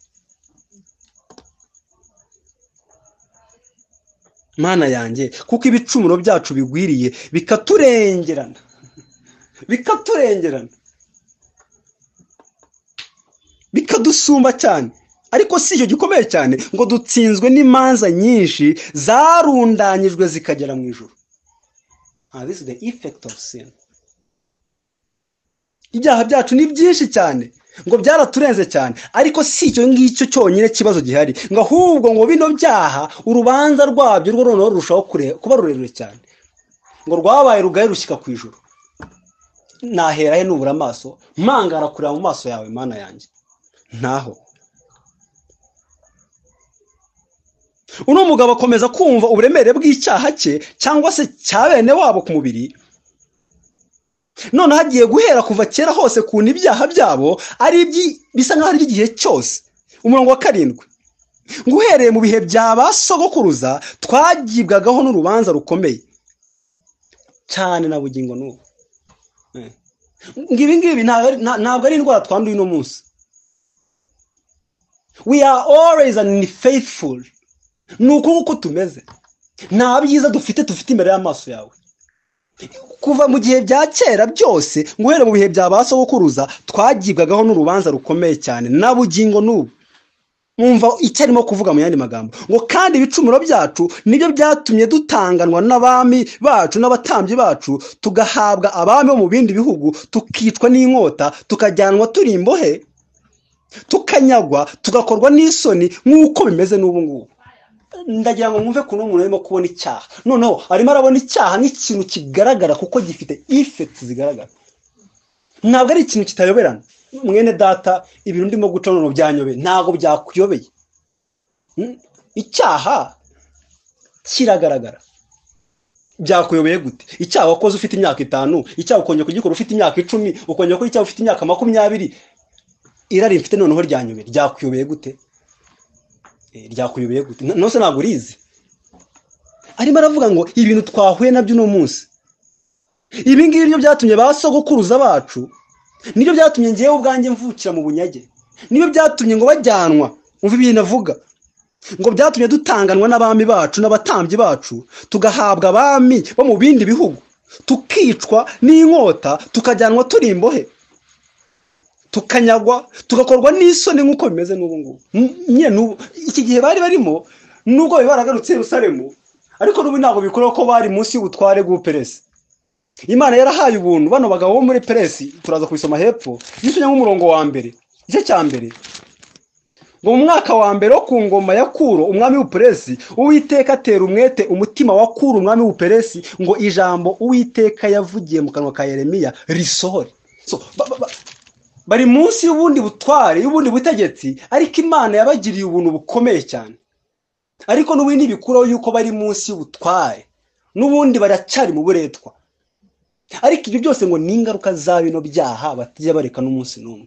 mwana yanjye kuko ibicumuro byacu bigwiriye bikaturengerana bikaturengerana bikadusumba cyane ariko si icyo gikomeye cyane ngo dutsinzwe n'imanza nyinshi zarundanyijwe zikagera mu ijoro ibyaha byacu ni byinshi cyane ngo byaraturenze cyane ariko si icyo ngicyo cyonyine kibazo gihari ngo ahubwo ngo bino byaha urubanza rwabyo rwo noneho rurushaho kuba rurerure cyane ngo rwabaye rugari rushyika ku ijoro nahera he nubura amaso mpangara kureba mu maso yawe mana yanjye ntaho uno mugabo akomeza kumva uburemere bw'icyaha cye cyangwa se cya bene wabo ku mubiri noneho agiye guhera kuva kera hose kuntu ibyaha byabo ari bisa nk'aho ari iby'igihe cyose umurongo wa karindwi ngo uhereye mu bihe bya ba sogokuruza twagibwagaho n'urubanza rukomeye cyane na bugingo n'ubu ibi ngibi ntabwo ari indwara twanduye uno munsi we are always and faithful ni uko uko tumeze nta byiza dufite dufite imbere y'amaso yawe kuva mu gihe bya kera byose guhera mu bihe bya ba sogokuruza twagibwagaho n'urubanza rukomeye cyane na bugingo n'ubu mwumva icyo arimo kuvuga mu yandi magambo ngo kandi ibicumuro byacu nibyo byatumye dutanganwa n'abami bacu n'abatambyi bacu tugahabwa abami bo mu bindi bihugu tukicwa n'inkota tukajyanwa turi imbohe tukanyagwa tugakorwa n'isoni nk'uko bimeze n'ubu ngubu ndagira ngo mwumve ko umuntu arimo kubona icyaha noneho arimo arabona icyaha nk'ikintu kigaragara kuko gifite ifekiti zigaragara ntabwo ari ikintu kitayoberana mwene data ibintu ndimo guca noneho byanyobeye ntabwo byakuyobeye icyaha kiragaragara byakuyobeye gute icyaha wakoze ufite imyaka itanu icyaha ukongera kugikora ufite imyaka icumi ukongera gukora icyaha ufite imyaka makumyabiri irari mfite noneho ryanyobeye ryakuyobeye gute ryakuyobeye gute nose ntabwo urizi arimo aravuga ngo ibintu twahuye nabyo uno munsi ibi ngibi nibyo byatumye ba sogokuruza bacu nibyo byatumye ngewe ubwanjye mvukira mu bunyage nibyo byatumye ngo bajyanwa umva ibintu avuga ngo byatumye dutanganwa n'abami bacu n'abatambyi bacu tugahabwa abami bo mu bindi bihugu tukicwa n'inkota tukajyanwa turi imbohe tukanyagwa tugakorwa n'isoni nk'uko bimeze n'ubu ngubu nyine n'ubu iki gihe bari barimo nubwo baragarutse rusaremu ariko n'ubu ntabwo bikora ko bari munsi y'ubutware bw'uperesi imana yarahaye ubuntu bano bagabo bo muri peresi turaza kubisoma hepfo gishyuye nk'umurongo wa mbere igice cya mbere ngo mu mwaka wa mbere wo ku ngoma ya kuro umwami w'uperesi uwiteka atera umwete umutima wa kuro umwami w'uperesi ngo ijambo uwiteka yavugiye mu kanwa ka yeremiya risohore So, ba- ba- ba- bari munsi y'ubundi butware y'ubundi butegetsi ariko imana yabagiriye ubuntu bukomeye cyane ariko n'ubundi bikuraho yuko bari munsi y'ubutware n'ubundi baracyari mu buretwa ariko ibyo byose ngo ni ingaruka za bino byaha batajya bareka n'umunsi n'umwe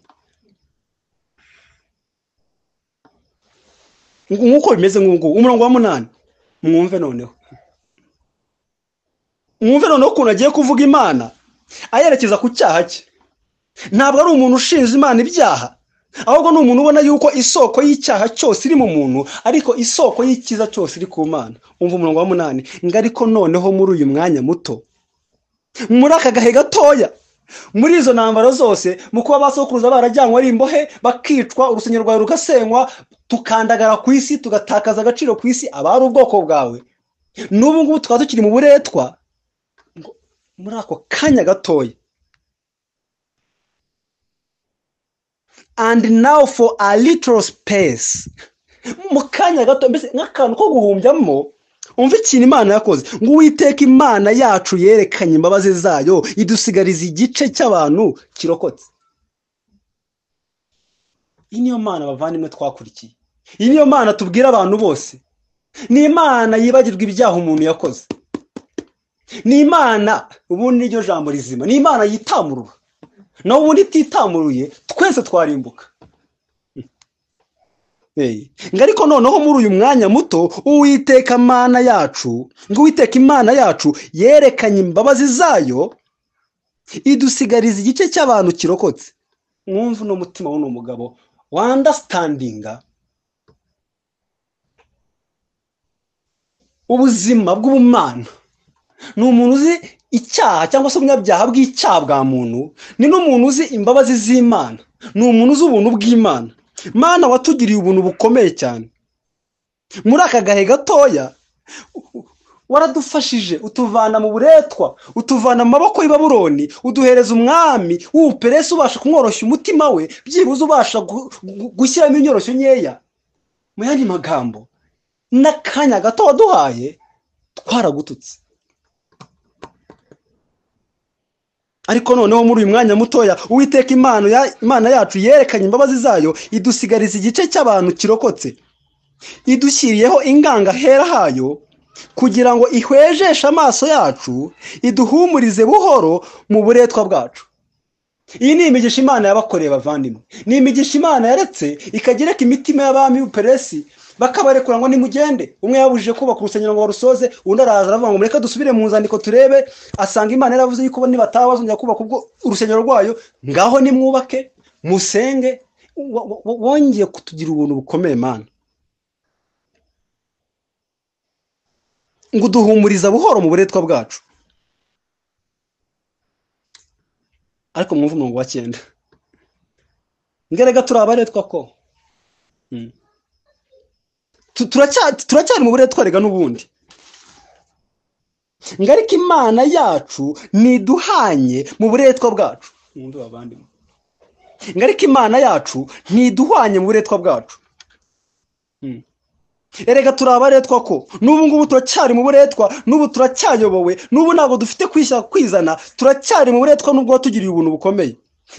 nk'uko bimeze nk'ubu umurongo wa munani mwumve noneho mwumve noneho ukuntu agiye kuvuga imana ayerekeza ku cyaha cye ntabwo ari umuntu ushinja imana ibyaha ahubwo ni umuntu ubona yuko isoko y'icyaha cyose iri mu muntu ariko isoko y'icyiza cyose iri ku mana umva umurongo wa munani ngo ariko noneho muri uyu mwanya muto muri aka gahe gatoya muri izo ntambaro zose mu kuba abasokuruza barajyanwa ari imbohe bakicwa urusengero rwawe rugasenywa tukandagara ku isi tugatakaza agaciro ku isi abari ubwoko bwawe n'ubu ngubu tukaba tukiri mu buretwa ngo muri ako kanya gatoya and now for a little space mu kanya gato mbese nk'akantu ko guhumbyamo umva ikintu imana yakoze ngo uwiteka imana yacu yerekanye imbabazi zayo idusigariza igice cy'abantu kirokotse iyi niyo mana bavandimwe twakurikiye iyi niyo mana tubwira abantu bose ni imana yibagirwa ibyaha umuntu yakoze ni imana ubundi niryo jambo rizima ni imana yitamurura nawe ubundi ititamuruye twese twarimbuka Hey. ngo ariko noneho muri uyu mwanya muto uwiteka mana yacu ngo uwiteka imana yacu yerekanye imbabazi zayo idusigariza igice cy'abantu kirokotse mwumve uno mutima w'uno mugabo wandasitandinga ubuzima bw'ubumana ni umuntu uzi icyaha cyangwa se ubunyabyaha bw'icyaha bwa muntu ni n'umuntu uzi imbabazi z'imana ni umuntu uzi ubuntu bw'imana mana watugiriye ubuntu bukomeye cyane muri aka gahe gatoya waradufashije utuvana mu buretwa utuvana mu maboko y'i Babuloni uduhereza umwami w'ubuperesi ubasha kumworoshya umutima we byibuze ubasha gu- gu- gushyiramo inyoroshyo nkeya mu yandi magambo n'akanya gato waduhaye twaragututse ariko noneho muri uyu mwanya mutoya uwiteka imana ya- imana yacu yerekanye imbabazi zayo idusigariza igice cy'abantu kirokotse idushyiriyeho inganga hera hayo kugira ngo ihwejeshe amaso yacu iduhumurize buhoro mu buretwa bwacu iyi ni imigisha imana yabakoreye bavandimwe ni imigisha imana yaretse ikajya ireka imitima y'abami b'uperesi bakabarekura ngo nimugende umwe yabujije kubaka urusengero ngo barusoze undi araza aravuga ngo mureke dusubire mu nzandiko turebe asanga imana yaravuze yuko bo nibataha bazongera kubaka ubwo urusengero rwayo ngaho nimwubake musenge Wo- wo- wo- wongeye kutugira ubuntu bukomeye mana ngo uduhumuriza buhoro mu buretwa bwacu ariko mwumve umurongo wa cyenda ngerega turi abaretwa ko Mm. Tu- turacya- turacyari mu buretwa rega n'ubundi ngo ariko imana yacu ntiduhanye mu buretwa bwacu mwumve bavandimwe ngo ariko imana yacu ntiduhanye mu buretwa bwacu Mm. erega turi abaretwa ko n'ubu ngubu turacyari mu buretwa n'ubu turacyayobowe n'ubu ntabwo dufite kwishya kwizana turacyari mu buretwa n'ubwo watugiriye ubuntu bukomeye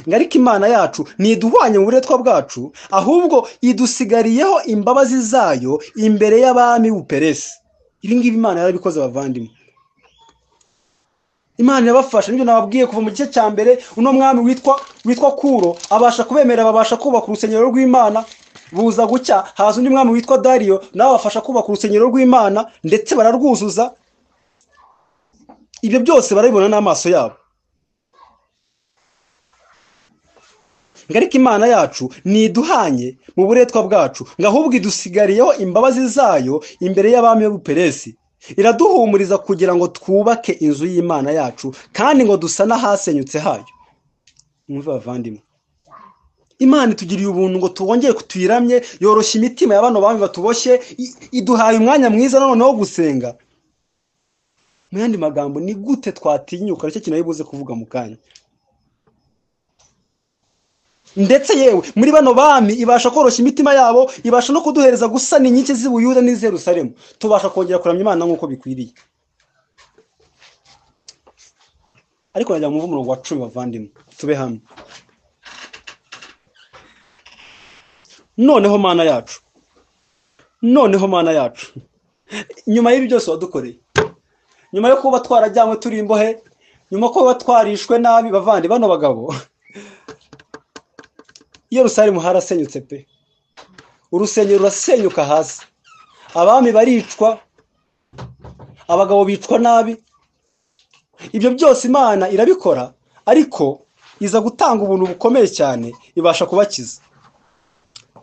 ngo ariko imana yacu ntiduhwanye mu buretwa bwacu ahubwo idusigariyeho imbabazi zayo imbere y'abami buperesi ibi ngibi imana yarabikoze abavandimwe imana irabafasha nibyo nababwiye kuva mu gice cya mbere uno mwami witwa witwa kuro abasha kubemerera babasha kubaka urusengero rw'imana buza gucya haza undi mwami witwa dariyo nawe abafasha kubaka urusengero rw'imana ndetse bararwuzuza ibyo byose barabibona n'amaso yabo ngo ariko imana yacu ntiduhanye mu buretwa bwacu ngo ahubwo idusigariyeho imbabazi zayo imbere y'abami b'ubuperesi iraduhumuriza kugira ngo twubake inzu y'imana yacu kandi ngo dusane ahasenyutse hayo mwumve bavandimwe imana itugiriye ubuntu ngo twongere tuyiramye yoroshya imitima ya bano bami batuboshye iduhaye umwanya mwiza noneho wo gusenga mu yandi magambo ni gute twatinyuka nicyo kintu buze kuvuga mu kanya ndetse yewe muri bano bami ibasha koroshya imitima yabo ibasha no kuduhereza gusana inkike z'ubuyuda n'izerusaremu tubasha kongera kuramya imana nk'uko bikwiriye ariko najya mu umurongo wa cumi bavandimwe tube hamwe noneho mana yacu noneho mana yacu nyuma y'ibi byose wadukoreye nyuma yo kuba twarajyanywe turi imbohe nyuma yo kuba twarishwe nabi bavandi bano bagabo iyo rusaremu harasenyutse pe urusengero rurasenyuka hasi abami baricwa abagabo bicwa nabi ibyo byose imana irabikora ariko iza gutanga ubuntu bukomeye cyane ibasha kubakiza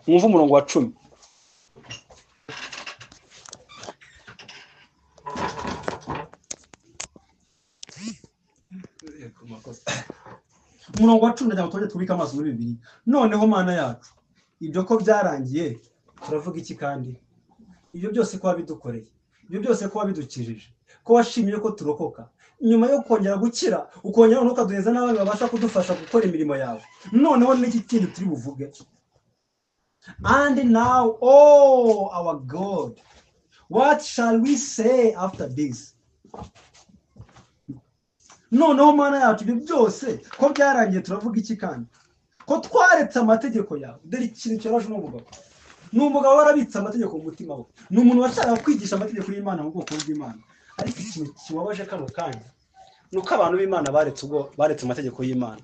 mwumve umurongo wa cumi umurongo wa cumi na gatandatu tubika amaso muri bibiri noneho mana yacu ibyo ko byarangiye turavuga iki kandi ibyo byose kuba bidukoreye ibyo byose kuba bidukijije ko washimiye ko turokoka nyuma yo kongera gukira ukongera ukaduheza n'abandi babasha kudufasha gukora imirimo yawe noneho n'igitindo turi buvuge and now oh our god what shall we say after this noneho mana yacu ibyo byose ko byarangiye turavuga iki kandi ko twaretse amategeko yawe dore ikintu cyoroshye n'umugabo ni umugabo warabitse amategeko mu mutima we ni umuntu washakaga kwigisha amategeko y'imana mu bwoko bw'imana ariko ikintu kibabaje kano kanya ni uko abantu b'imana baretse amategeko y'imana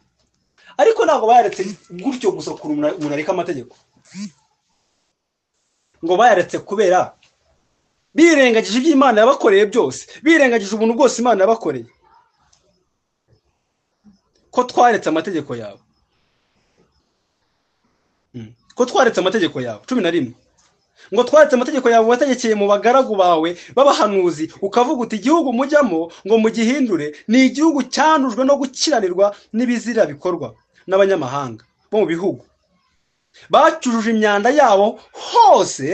ariko ntabwo baretse gutyo gusa ukuntu umuntu areka amategeko ngo bayaretse kubera birengagije ibyo imana yabakoreye byose birengagije ubuntu bwose imana yabakoreye ko twaretse amategeko yawe ko twaretse amategeko yawe cumi na rimwe ngo twaretse amategeko yawe wategekeye mu bagaragu bawe b'abahanuzi ukavuga uti igihugu mujyamo ngo mugihindure ni igihugu cyandujwe no gukiranirwa n'ibizira bikorwa n'abanyamahanga bo mu bihugu bacyujuje imyanda yabo hose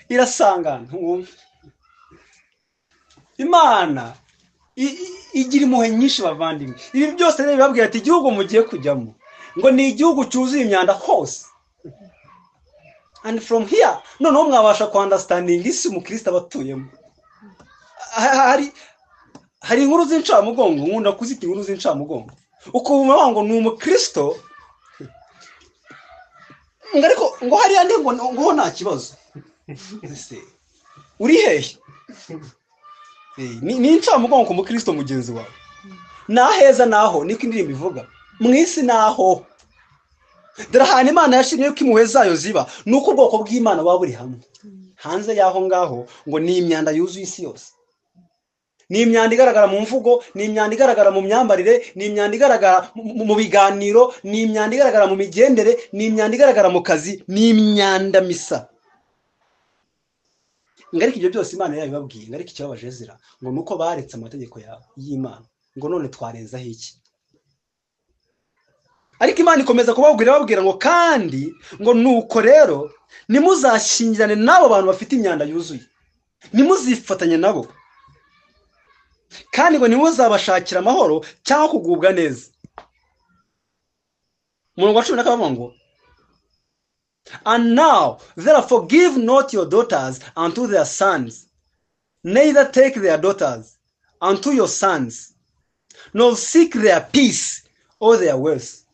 irasangana imana igira impuhwe nyinshi bavandimwe ibi byose rero bibabwira ati igihugu mugiye kujyamo ngo ni igihugu cyuzuye imyanda hose and from here noneho mwabasha kwandasitandinga isi umukristo abatuyemo hari inkuru z'incamugongo nkunda kuzita inkuru z'incamugongo ukumva ngo ni umukristo ngo ariko ngo hariya ndi ngo nta kibazo uri hehe ni incamugongo ku mukristo mugenzi wawe n'aheza naho niko indirimbo ivuga mu isi naho dore ahantu imana yashimye ko impuhwe zayo ziba ni uko ubwoko bw'imana buba buri hamwe hanze y'aho ngaho ngo ni imyanda yuzuye isi yose ni imyanda igaragara mu mvugo ni imyanda igaragara mu myambarire ni imyanda igaragara mu biganiro ni imyanda igaragara mu migendere ni imyanda igaragara mu kazi ni imyanda misa ariko ibyo byose imana yayo ibabwiye ariko ikibabaje zira ngo ni uko baretse amategeko y'imana ngo none twarenzaho iki ariko imana ikomeza kubabwira babwira ngo kandi ngo ni uko rero nimuzashyingirane n'abo bantu bafite imyanda yuzuye ntimuzifatanye nabo kandi ngo ntimuzabashakire amahoro cyangwa kugubwa neza umurongo wa cumi na kabiri ngo and now therefore give not your daughters unto their sons neither take their daughters unto your sons nor seek their peace or their wealth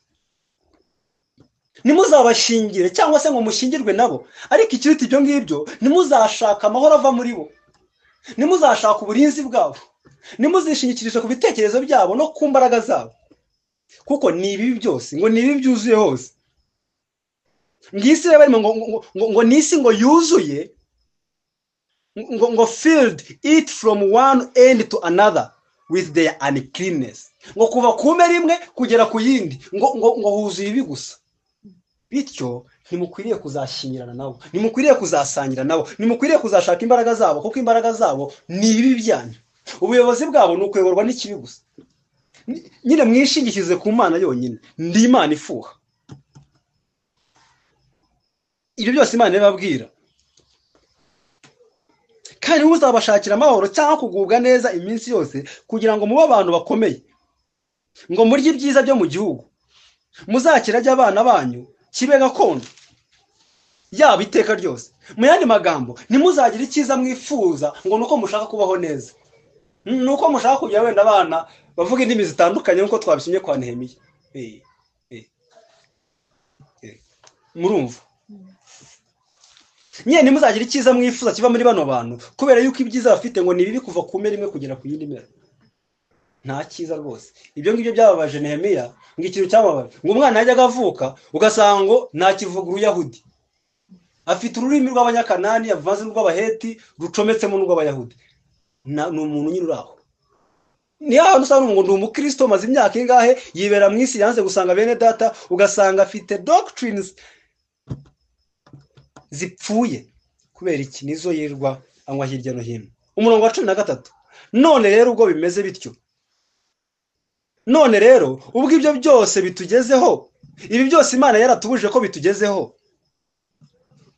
ntimuzabashingire cyangwa se ngo mushingirwe nabo ariko ikiruta ibyo ngibyo ntimuzashaka amahoro ava muri bo ntimuzashaka uburinzi bwabo nimuzishingikirisha ku bitekerezo byabo no ku mbaraga zabo kuko ni ibibi byose ngo ni ibibi byuzuye hose ngo isi barimo ngo ngo- ngo- ngo ni isi ngo yuzuye ngo ngo filled it from one end to another with their uncleanness ngo kuva ku mpera imwe kugera ku yindi ngo ngo ngo huzuye ibi gusa bityo ntimukwiriye kuzashinyirana nabo ntimukwiriye kuzasangira nabo ntimukwiriye kuzashaka imbaraga zabo kuko imbaraga zabo ni ibi byanyu ubuyobozi bwabo ni ukuyoborwa n'ikibi gusa Ni- nyine mwishingikize ku mana yonyine ndi imana ifuha ibyo byose imana irababwira kandi ntuzabashakira amahoro cyangwa kugubwa neza iminsi yose kugira ngo mube abantu bakomeye ngo murye ibyiza byo mu gihugu muzakirage abana banyu kibe gakondo yaba iteka ryose mu yandi magambo ntimuzagire icyiza mwifuza ngo ni uko mushaka kubaho neza N- ni uko mushaka kugira wenda abana bavuga indimi zitandukanye nk'uko twabisomye kwa nehemiya Eh, eh, eh. murumva nyine ntimuzagire icyiza mwifuza kiva muri bano bantu kubera yuko ibyiza bafite ngo ni bibi kuva ku mpera imwe kugera ku yindi mera nta cyiza rwose ibyo ngibyo byababaje nehemiya ngo ikintu cyamubabaje ngo umwana yajyaga avuka ugasanga ngo ntakivuga uruyahudi afite ururimi rw'abanyakanani avanze n'urw'abaheti rucometsemo n'urw'abayahudi Na- ni umuntu nyine uri aho niyo hantu usanga ngo ni umukristo maze imyaka ingahe yibera mu isi yanze gusanga bene data ugasanga afite doctrines zipfuye kubera iki nizo yirirwa anywa hirya no hino umurongo wa cumi na gatatu none rero ubwo bimeze bityo none rero ubwo ibyo byose bitugezeho ibi byose imana yaratubujije ko bitugezeho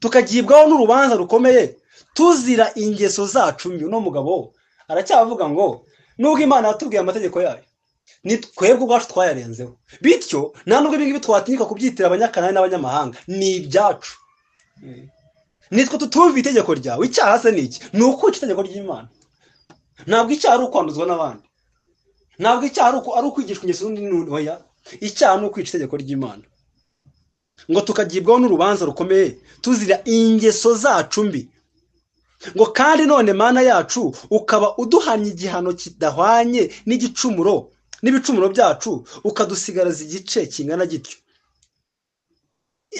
tukagibwaho n'urubanza rukomeye tuzira ingeso zacu mbi uno mugabo aracyavuga ngo nubwo imana yatubwiye amategeko yayo ni twebwe ubwacu twayarenzeho bityo nta nubwo ibi ngibi twatinyuka kubyitira abanyakanani n'abanyamahanga ni ibyacu nitwe tutumva itegeko ryawe icyaha se ni iki ni ukwica itegeko ry'imana ntabwo icyaha ari ukwanduzwa n'abandi ntabwo icyaha ari uku- ari ukwigishwa ingeso z'undi ntoya icyaha ni ukwica itegeko ry'imana ngo tukagibwaho n'urubanza rukomeye tuzira ingeso zacu mbi ngo kandi none mana yacu ukaba uduhanye igihano kidahwanye n'igicumuro n'ibicumuro byacu ukadusigaraza igice kingana gityo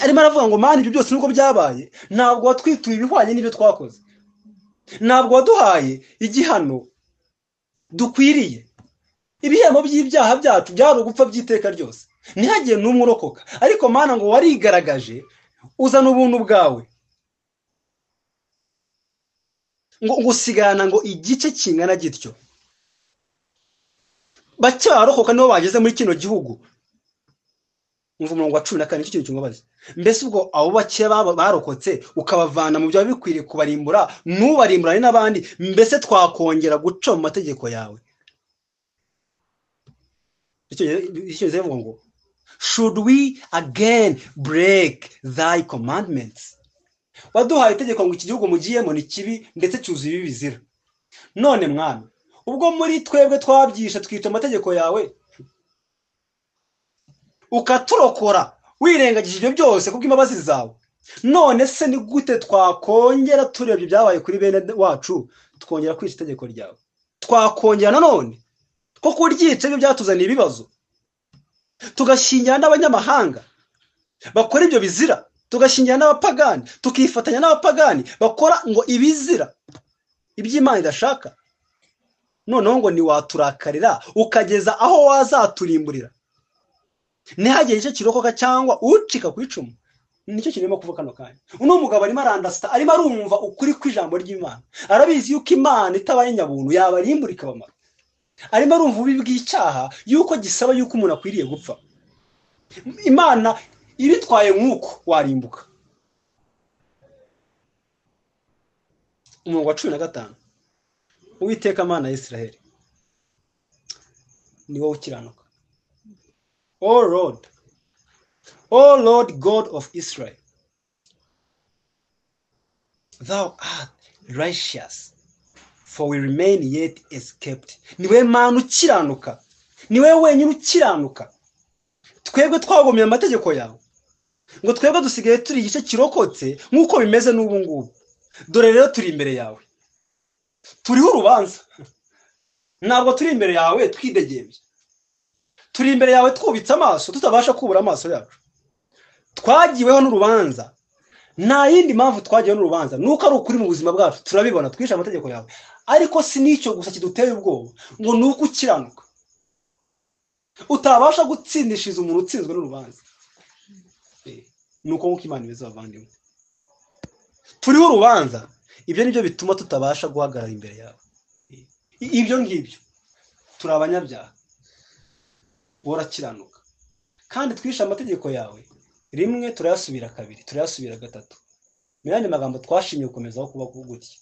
arimo aravuga ngo mana ibyo byose nubwo byabaye ntabwo watwituye ibihwanye n'ibyo twakoze ntabwo waduhaye igihano dukwiriye ibihembo by'ibyaha byacu byari ugupfa by'iteka ryose ntihagire n'umwe urokoka ariko mana ngo warigaragaje uzana ubuntu bwawe ngo ngo usigarana ngo igice kingana gityo bake barokoka nibo bageze muri kino gihugu umva umurongo wa cumi na kane nicyo kintu kimubaza mbese ubwo abo bake baba- barokotse ukabavana mu byaba bikwiriye kubarimbura ntubarimburane n'abandi mbese twakongera guca mu mategeko yawe icyongereza bivuga ngo should we again break thy commandments waduhaye itegeko ngo iki gihugu mugiyemo ni kibi ndetse cyuzuye ibi bizira none mwami ubwo muri twebwe twabyishe twica amategeko yawe ukaturokora wirengagije ibyo byose kubw'imbabazi zawe none se ni gute twakongera turebye ibyabaye kuri bene wacu twongera kwica itegeko ryawe twakongera nanone ko kuryica byo byatuzaniye ibibazo tugashingira n'abanyamahanga bakora ibyo bizira tugashingira n'abapagani tukifatanya n'abapagani bakora ngo ibizira iby'imana idashaka noneho ngo ntiwaturakarira ukageza aho wazaturimburira ntihagire icyo kirokoka cyangwa ucika ku icumu nicyo kirimo kuvuga kano kanya uno mugabo arimo arandasita arimo arumva ukuri kw'ijambo ry'imana arabizi yuko imana itabaye nyabuntu yabarimburika ikabamara arimo arumva ububi bw'icyaha yuko gisaba yuko umuntu akwiriye gupfa imana ibitwaye nk'uko warimbuka umurongo wa cumi na gatanu uwiteka amana ya israheli ni wowe ukiranuka o lord o lord god of israel thou art righteous for we remain yet escaped niwe mana ukiranuka niwe wenyine ukiranuka twebwe twagomeye amategeko yawe ngo twebwe dusigaye turi igice kirokotse nk'uko bimeze n'ubu ngubu dore rero turi imbere yawe turiho urubanza ntabwo turi imbere yawe twidegembye turi imbere yawe twubitse amaso tutabasha kubura amaso yacu twagiweho n'urubanza nta yindi mpamvu twagiweho n'urubanza ni uko ari ukuri mu buzima bwacu turabibona twishe amategeko yawe ariko si n'icyo gusa kiduteye ubwoba ngo ni uko ukiranuka utabasha gutsindishiriza umuntu utsinzwe n'urubanza ni uko nk'uko imana imeze abavandimwe turiho urubanza ibyo ni byo bituma tutabasha guhagarara imbere yawe ibyo ngibyo turi abanyabyaha worakiranuka kandi twishe amategeko yawe rimwe turayasubira kabiri turayasubira gatatu mu yandi magambo twashimye gukomezaho kuba gutya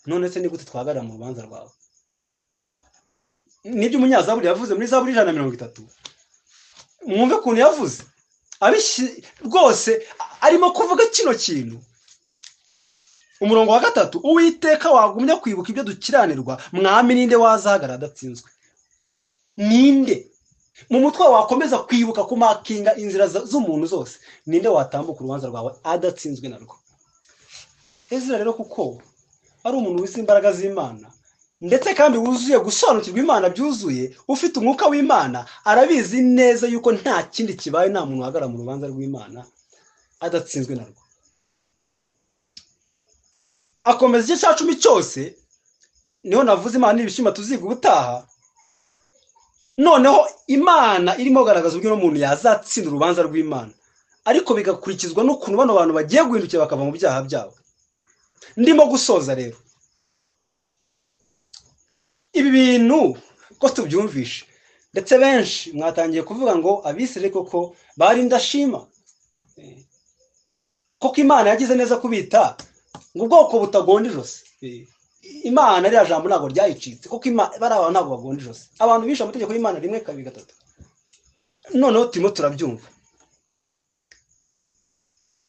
none se ni gute twahagarara mu rubanza rwawe nibyo umunyazaburi yavuze muri zaburi ijana na mirongo itatu mwumve ukuntu yavuze rwose arimo kuvuga kino kintu umurongo wa gatatu uwiteka wagumya kwibuka ibyo dukiranirwa mwami ninde wazahagarara adatsinzwe ninde mu mutwe wakomeza kwibuka kumakinga inzira z'umuntu zose ninde watambuka urubanza rwawe adatsinzwe na rwo ezira rero kuko ari umuntu wize imbaraga z'imana ndetse kandi wuzuye gusobanukirwa imana byuzuye ufite umwuka w'imana arabizi neza yuko nta kindi kibaye nta muntu wahagarara mu rubanza rw'imana adatsinzwe na rwo akomeza igice cya cumi cyose niho navuze imana n'ibishima tuziga ubutaha noneho imana irimo kugaragaza uburyo umuntu yazatsinda urubanza rw'imana ariko bigakurikizwa n'ukuntu bano bantu bagiye guhindukira bakava mu byaha byabo ndimo gusoza rero ibi bintu ko tubyumvishe ndetse benshi mwatangiye kuvuga ngo abisire koko bari indashima koko imana yagize neza kubita ngo ubwoko butagonda ijosi imana ririya jambo ntabwo ryayicitse kuko bari abantu ntabwo bagonda ijosi abantu bishe amategeko y'imana rimwe kabiri gatatu noneho turimo turabyumva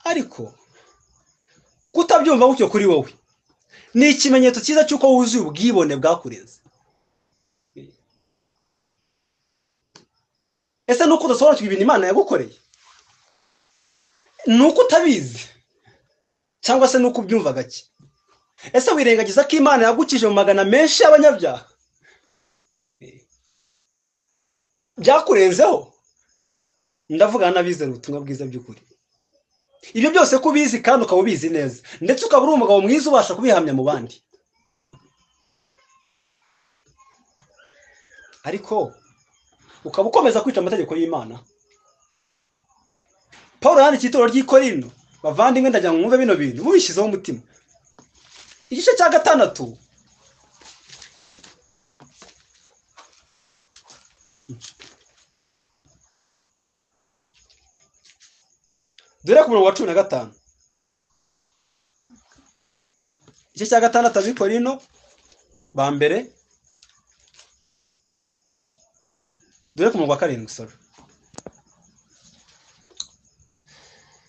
ariko kutabyumva gutyo kuri wowe ni ikimenyetso cyiza cy'uko wuzuye ubwibone bwakurenze ese ni uko udasobanukirwa ibintu imana yagukoreye ni uko utabizi cyangwa se ni uko ubyumva gake ese wirengagiza ko imana yagukije mu magana menshi y'abanyabyaha byakurenzeho ndavuga n'abizera ubutumwa bwiza by'ukuri ibyo byose ko ubizi kandi ukaba ubizi neza ndetse ukaba uri umugabo mwiza ubasha kubihamya mu bandi ariko ukaba ukomeza kwica amategeko y'imana paul yandikiye itorero ry'ikorino bavandimwe ndagira ngo mwumve bino bintu mubishyizeho umutima igice cya gatandatu dore ku murongo wa cumi na gatanu igice cya gatandatu abikorino ba mbere dore ku murongo wa karindwi soro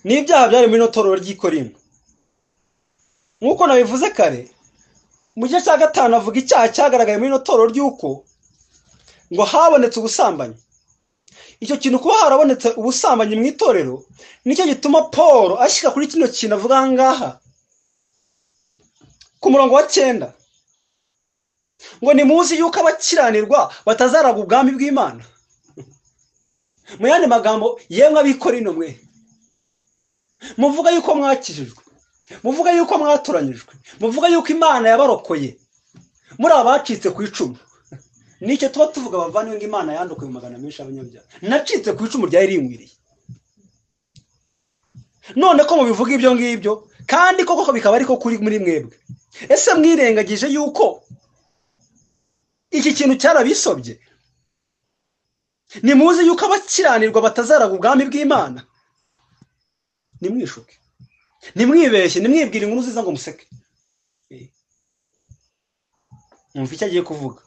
ni ibyaha byari muri ino torero ry'ikorino nk'uko nabivuze kare mu gice cya gatanu avuga icyaha cyagaragaye muri ino torero ry'uko ngo habonetse ubusambanyi icyo kintu kuba harabonetse ubusambanyi mu itorero nicyo gituma paul ashyira kuri kino kintu avuga aha ngaha ku murongo wa cyenda ngo ni muzi yuko abakiranirwa batazaraga ubwami bw'imana mu yandi magambo yemwe abikora ino mwe muvuga yuko mwakijijwe muvuga yuko mwatoranyijwe muvuga yuko imana yabarokoye muri abacitse ku icumu nicyo tuba tuvuga bavandimwe ngo imana yandukuye mu magana menshi y'abanyabyaha nacitse ku icumu ryari ringwiriye none ko mubivuga ibyo ngibyo kandi koko bikaba ariko kuri muri mwebwe ese mwirengagije yuko iki kintu cyarabisobye ni muzi yuko abakiranirwa batazaraga ubwami bw'imana nimwishuke nimwibeshye nimwibwire inkuru nziza ngo museke mwumva icyo agiye kuvuga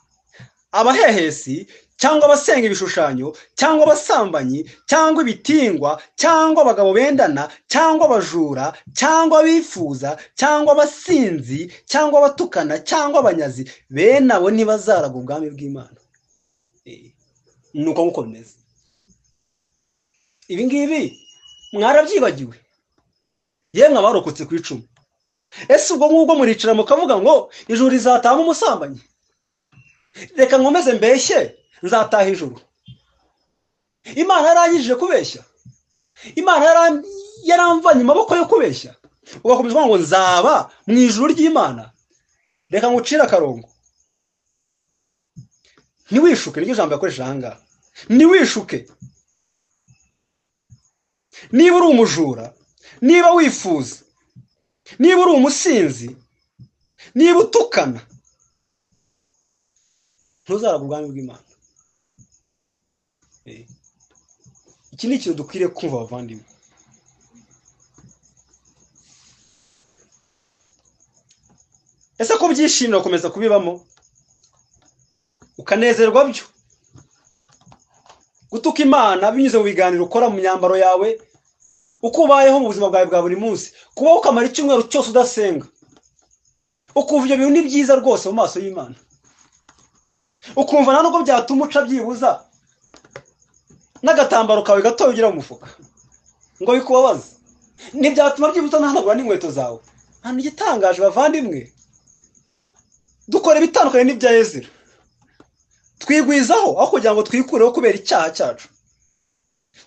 abahehesi cyangwa abasenga ibishushanyo cyangwa abasambanyi cyangwa ibitingwa cyangwa abagabo bendana cyangwa abajura cyangwa abifuza cyangwa abasinzi cyangwa abatukana cyangwa abanyazi bene abo ntibazaraga ubwami bw'imana ni uko nk'uko bimeze ibi ngibi mwarabyibagiwe yemwe abarokotse ku icumu ese ubwo ngubwo muricara mukavuga ngo ijuru rizatahamo umusambanyi reka nkomeze mbeshye nzataha ijuru imana yarangije kubeshya imana yaram- yaramvanye amaboko yo kubeshya ugakomeza kuvuga ngo nzaba mu ijuru ry'imana reka ngucire akarongo ntiwishuke niryo jambo yakoresha aha ngaha ntiwishuke niba uri umujura niba wifuza niba uri umusinzi niba utukana ntuzarabwe ubwami bw'imana Eh. iki ni ikintu dukwiriye kumva abavandimwe ese ko byishimira gukomeza kubibamo ukanezerwa byo gutuka imana binyuze mu biganiro ukora mu myambaro yawe uko ubayeho mu buzima bwawe bwa buri munsi kubaho ukamara icyumweru cyose udasenga ukumva ibyo bintu ni byiza rwose mu maso y'imana ukumva nta nubwo byatuma uca byibuza n'agatambaro kawe gatoya ugira mu mufuka ngo bikubabaze ntibyatuma byibuza ntanagura n'inkweto zawe nta igitangaje bavandimwe dukora ibitandukanye n'ibya ezira twigwizaho aho kugira ngo twikureho kubera icyaha cyacu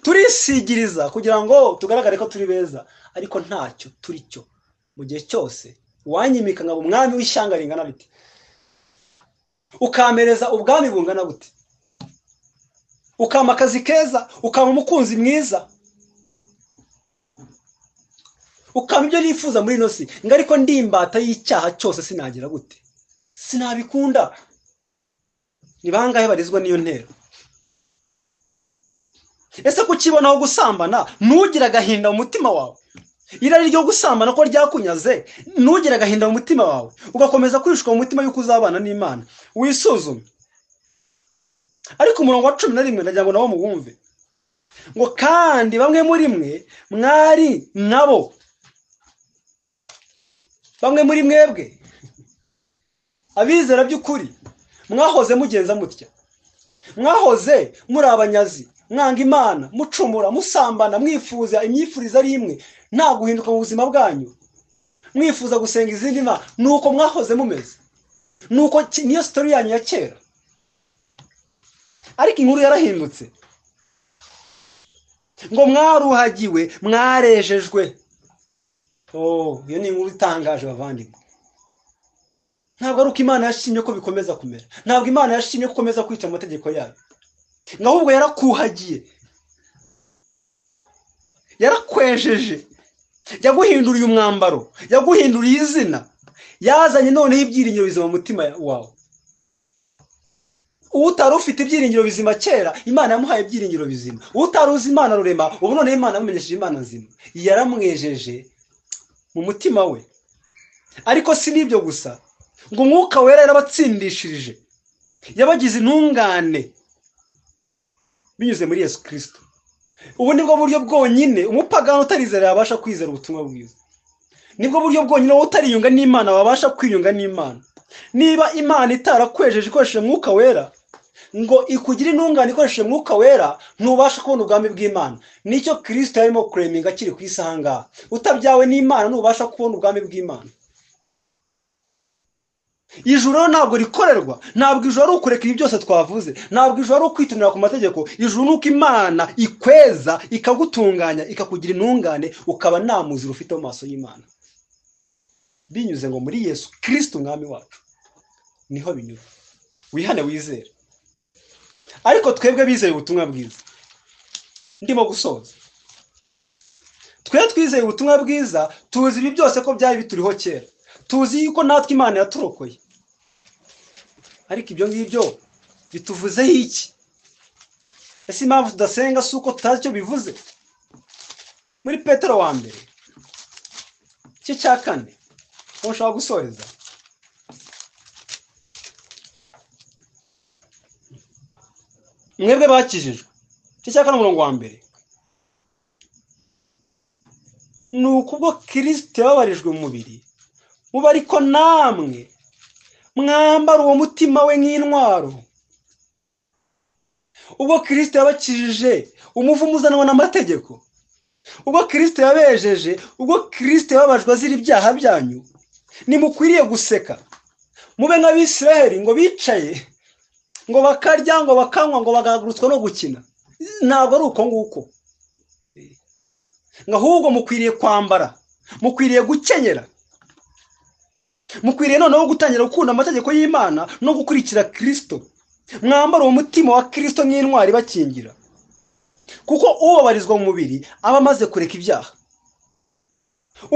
turisigiriza kugira ngo tugaragare ko turi beza ariko ntacyo turi cyo mu gihe cyose uwanyimika nkaba umwami w'ishyanga ringana bite ukampereza ubwami bungana bute ukama akazi keza ukama umukunzi mwiza ukama ibyo nifuza muri ino si ngo ariko ndi imbata y'icyaha cyose sinagira gute sinabikunda ni bangahe barizwa n'iyo ntero ese kukibonaho gusambana ntugire agahinda mu mutima wawe irari ryo gusambana ko ryakunyaze ntugire agahinda mu mutima wawe ugakomeza kwishuka mu mutima y'uko uzabana n'imana wisuzume ariko umurongo wa cumi na rimwe ndagira ngo nabo muwumve ngo kandi bamwe muri mwe mwari nabo bamwe muri mwebwe abizera by'ukuri mwahoze mugenza mutya mwahoze muri abanyazi mwanga imana mucumura musambana mwifuza imyifuriza ari imwe nta guhinduka mu buzima bwanyu mwifuza gusenga izindi mana ni uko mwahoze mumeze ni uko ki- niyo sitori yanyu ya kera ariko inkuru yarahindutse ngo mwaruhagiwe mwarejejwe Oh, iyo ni inkuru itangaje bavandimwe ntabwo ari uko imana yashimye ko bikomeza kumera ntabwo imana yashimye ko ukomeza kwica mu mategeko yayo ngo ahubwo yarakuhagiye yarakwejeje yaguhinduriye umwambaro yaguhinduriye izina yazanye noneho ibyiringiro bizima mu mutima wawe utari ufite ibyiringiro bizima kera imana yamuhaye ibyiringiro bizima utari uzi imana rurema ubu noneho imana yamumenyesheje imana nzima yaramwejeje mu mutima we ariko si n'ibyo gusa ngo umwuka wera yarabatsindishirije yabagize intungane binyuze muri yesu kirisito ubu ni bwo buryo bwonyine umupagani utarizera yabasha kwizera ubutumwa bwiza nibwo buryo bwonyine wowe utariyunga n'imana wabasha kwiyunga n'imana niba imana itarakwejeje ikoresheje umwuka wera ngo ikugire intungane ikoresheje umwuka wera ntubasha kubona ubwami bw'imana nicyo kirisito yarimo kureminga akiri ku isi aha ngaha utabyawe n'imana ntubasha kubona ubwami bw'imana ijuru rero ntabwo rikorerwa ntabwo ijuru ari ukureka ibi byose twavuze ntabwo ijuru ari ukwitonera ku mategeko ijuru ni uko imana ikweza ikagutunganya ikakugira intungane ukaba nta muziro ufite mu maso y'imana binyuze ngo muri yesu kirisiti umwami wacu niho binyura wihane wizere ariko twebwe bizeye ubutumwa bwiza ndimo gusoza twe twizeye ubutumwa bwiza tuzi ibi byose ko byari bituriho kera tuzi yuko natwe imana yaturokoye ariko ibyo ngibyo bituvuzeho iki ese impamvu tudasenga si uko tutazi icyo bivuze muri petero wa mbere igice cya kane aho ushaka gusoreza mwebwe bakijijwe igice cya kane umurongo wa mbere ni ukubwo kirisito yababarijwe mu mubiri muba ariko namwe mwambara uwo mutima we nk'intwaro ubwo kirisito yabakijije umuvumo uzanwa n'amategeko ubwo kirisito yabejeje ubwo kirisito yababajwe azira ibyaha byanyu ntimukwiriye guseka mube nk'abisiraheli ngo bicaye ngo bakarya ngo bakanywa ngo bagahagurutswa no gukina ntabwo ari uko nguko ngo ahubwo mukwiriye kwambara mukwiriye gukenyera mukwiriye noneho gutangira gukunda amategeko y'imana no gukurikira kirisito mwambara uwo mutima wa kirisito nk'intwari bakingira kuko ubabarizwa mu mubiri aba amaze kureka ibyaha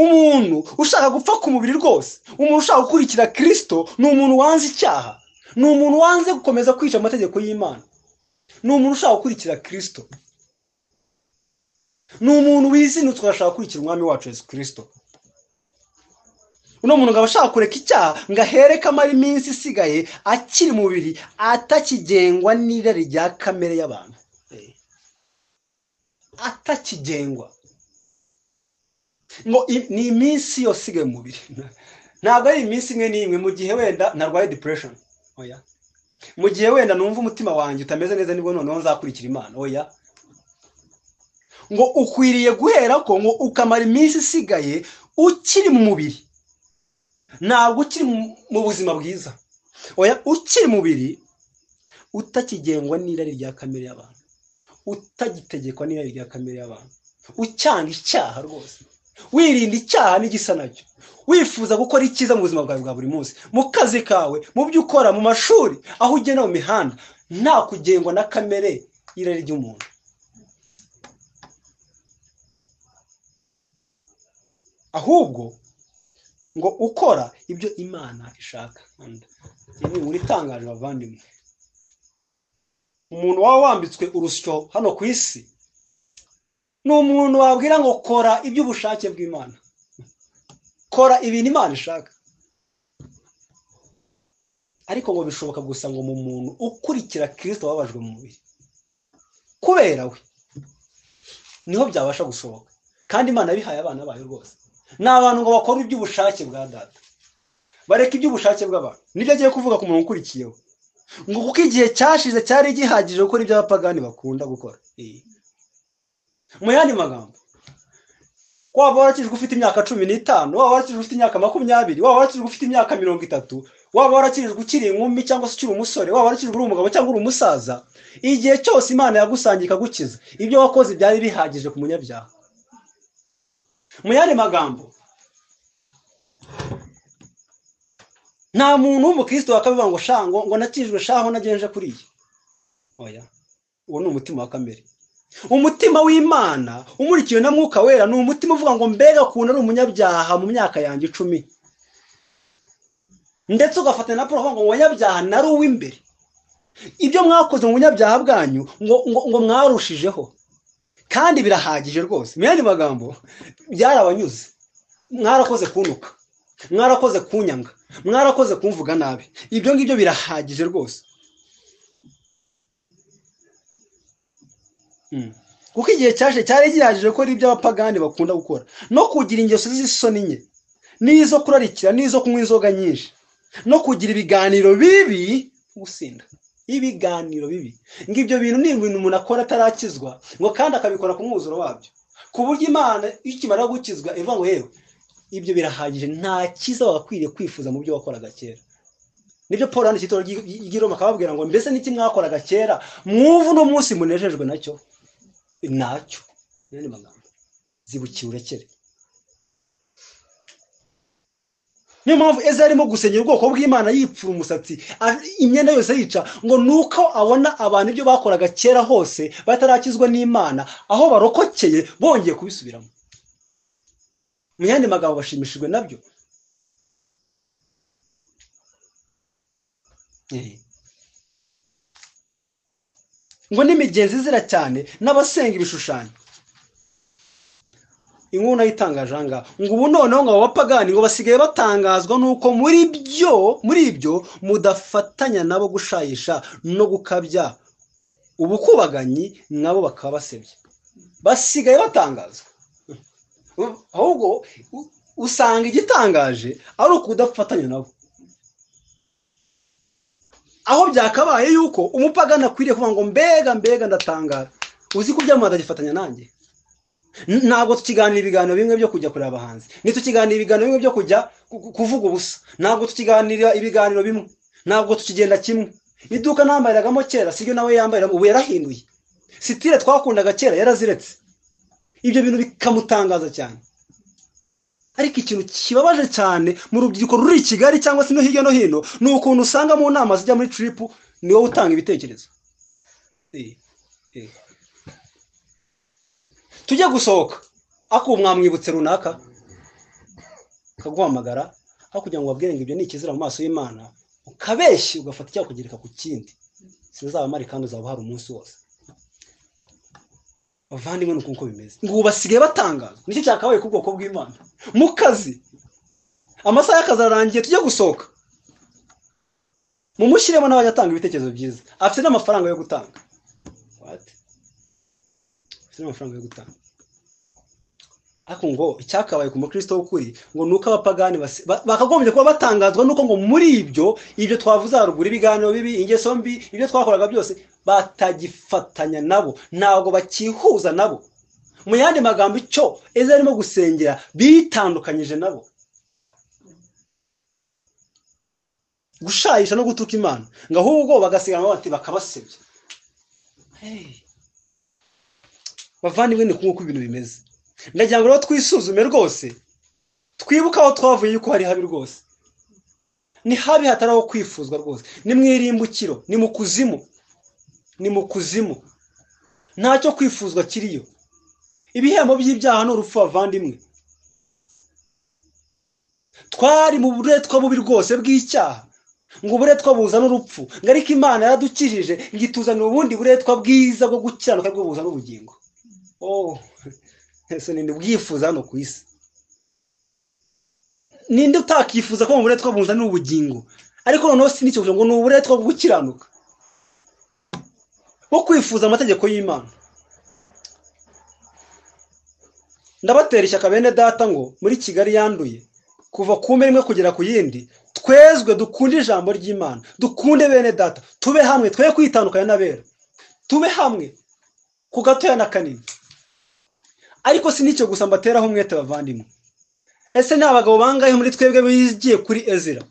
umuntu ushaka gupfa ku mubiri rwose umuntu ushaka gukurikira kirisito ni umuntu wanze icyaha ni umuntu wanze gukomeza kwica amategeko y'imana ni umuntu ushaka gukurikira kirisito ni umuntu wizinutse agashaka gukurikira umwami wacu Yesu kirisito uno muntu ngo ashaka kureka icyaha ngo ahere ko amara iminsi isigaye akiri mubiri atakigengwa n'irari rya kamere y'abantu atakigengwa ngo i- ni iminsi yose isigaye mu mubiri ntabwo ari iminsi imwe n'imwe mu gihe wenda narwaye depuresheni oya mu gihe wenda numva umutima wanjye utameze neza nibwo noneho nzakurikira imana oya ngo ukwiriye guhera ko ngo ukamara iminsi isigaye ukiri mu mubiri ntabwo ukiri mu- mu buzima bwiza oya ukiri mu mubiri utakigengwa n'irari rya kamere y'abantu utagitegekwa n'irari rya kamere y'abantu ucyanga icyaha rwose wirinda icyaha n'igisa nacyo wifuza gukora icyiza mu buzima bwawe bwa buri munsi mu kazi kawe mu byo ukora mu mashuri aho ugenda mu mihanda nta kugengwa na kamere y'irari ry'umuntu ahubwo ngo ukora ibyo imana ishaka ibi ni itangaje bavandimwe umuntu waba wambitswe urusyo hano ku isi ni umuntu wabwira ngo kora iby'ubushake bw'imana kora ibintu imana ishaka ariko ngo bishoboka gusa ngo mu muntu ukurikira kirisito wababajwe mu mubiri kubera we niho byabasha gushoboka kandi imana yabihaye abana bayo rwose ni abantu ngo bakore iby'ubushake bwa data bareka iby'ubushake bw'abantu nibyo agiye kuvuga ku muntu ukurikiyeho ngo kuko igihe cyashize cyari gihagije gukora ibyo abapagani bakunda gukora Eh. mu yandi magambo waba warakijwe ufite imyaka cumi n'itanu waba warakijwe ufite imyaka makumyabiri waba warakijwe ufite imyaka mirongo itatu waba warakijwe ukiri inkumi cyangwa se ukiri umusore waba warakijwe uri umugabo cyangwa uri umusaza igihe cyose imana yagusangiye ikagukiza ibyo wakoze byari bihagije ku munyabyaha mu yandi magambo nta muntu w'umukristo wakabivuga ngo sha ngo ngo nakijwe shaho nagenje kuri iyi oya uwo ni umutima wa kamere umutima w'imana umurikiwe na mwuka wera ni umutima uvuga ngo mbega ukuntu ari umunyabyaha mu myaka yanjye icumi ndetse ugafatanya na paul avuga ngo umunyabyaha nari uw'imbere ibyo mwakoze mu bunyabyaha bwanyu ngo, ngo, ngo mwarushijeho kandi birahagije rwose mu yandi magambo byarabanyuze mwarakoze kuntuka mwarakoze kunyanga mwarakoze kumvuga nabi ibyo ngibyo birahagije rwose Mm. kuko igihe cyaje cyari gihagije gukora ibyo abapagani bakunda gukora no kugira ingeso z'isoni nke n'izo kurarikira n'izo kunywa inzoga nyinshi no kugira ibiganiro bibi gusinda ibiganiro bibi ngo ibyo bintu ni ibintu umuntu akora atarakizwa ngo kandi akabikora ku mwuzuro wabyo ku buryo imana iyo ikimara gukizwa ivuga ngo yewe ibyo birahagije nta cyiza wagakwiriye kwifuza mu byo wakoraga kera nibyo paul yanditse itorero ry'i- ry'i roma akababwira ngo mbese n'iki mwakoraga kera mwuvu uno munsi munejejwe nacyo nacyo n'andi magambo zibukiye urekere niyo mpamvu eza arimo gusenyera ubwoko bw'imana yipfura umusatsi a- imyenda yose yica ngo nuko abona abantu ibyo bakoraga kera hose batarakizwa n'imana aho barokokeye bongeye kubisubiramo mu yandi magambo bashimishijwe nabyo Eh. ngo n'imigenzi izira cyane n'abasenga ibishushanyo inkuru nayo itangaje aha ngaha ngo ubu noneho ngo abo bapagani ngo basigaye batangazwa n'uko muri byo muri ibyo mudafatanya nabo gushayisha no gukabya ubukubaganyi nabo bakaba basebya basigaye batangazwa U- ahubwo u- usanga igitangaje ari ukudafatanya nabo aho byakabaye yuko umupagani akwiriye kuvuga ngo mbega mbega ndatangara uzi ko ibyamamare ndagifatanya nanjye N- ntabwo tukiganira ibiganiro bimwe byo kujya kureba abahanzi ntitukiganira ibiganiro bimwe byo kujya ku- ku- kuvuga ubusa ntabwo tukiganira ibiganiro bimwe ntabwo tukigenda kimwe iduka nambariragamo kera sibyo nawe yambarira ubu yarahinduye sitire twakundaga kera yaraziretse ibyo bintu bikamutangaza cyane ariko ikintu kibabaje cyane mu rubyiruko ruri i kigali cyangwa se no hirya no hino ni ukuntu usanga mu nama zijya muri tiripu ni wowe utanga ibitekerezo tujye gusohoka akubu mwamwibutse runaka akaguhamagara aho kugira ngo ngo ibyo ni ikizira mu maso y'imana ukabeshya ugafata icyakugereka ku kindi sinzabamare kandi uzaba uhari umunsi wose bavandimwe ni uko bimeze ngo ubu basigaye batangaza nicyo cyakabaye ku bwoko bw'imana mu kazi amasaha y'akazi ararangiye tujye gusohoka mumushyiremo n'abajya atanga ibitekerezo byiza afite n'amafaranga yo gutanga afite n'amafaranga yo gutanga ariko ngo icyakabaye ku mukristo w'ukuri ngo ni uko abapagani bakagombye kuba batangazwa n'uko ngo muri ibyo ibyo twavuze haruguru ibiganiro bibi ingeso mbi ibyo twakoraga byose batagifatanya nabo ntabwo bakihuza nabo mu yandi magambo icyo ejo arimo gusengera bitandukanyije nabo gushayisha no gutuka imana ngo ahubwo bagasigana bati bakabasebya bavandimwe ni nk'uko ibintu bimeze ndagira ngo rero twisuzume rwose twibuke aho twavuye yuko hari habi rwose ni habi hatari aho kwifuzwa rwose ni mu irimbukiro ni mu kuzimu ni mu kuzimu ntacyo kwifuzwa kiriyo ibihembo by'ibyaha ni urupfu bavandimwe twari mu buretwa bubi rwose bw'icyaha ngo uburetwa buzana urupfu ngo ariko imana yaradukijije ngo ituzanire ubundi buretwa bwiza bwo gukiranuka bwo buzana ubugingo ninde ubwifuza hano ku isi ninde utakifuza ko mu buretwa buzana ubugingo ariko noneho sinicyo ngo ni uburetwa bwo gukiranuka bwo kwifuza amategeko y'imana ndabatera ishyaka bene data ngo muri kigali yanduye kuva ku mbe imwe kugera ku yindi twezwe dukunde ijambo ry'imana dukunde bene data tube hamwe twe kwitandukanya n'abera tube hamwe ku gatoya na kanini ariko si nicyo gusa mbateraho umwete bavandimwe ese ni abagabo bangahe muri twebwe bigiye kuri ezira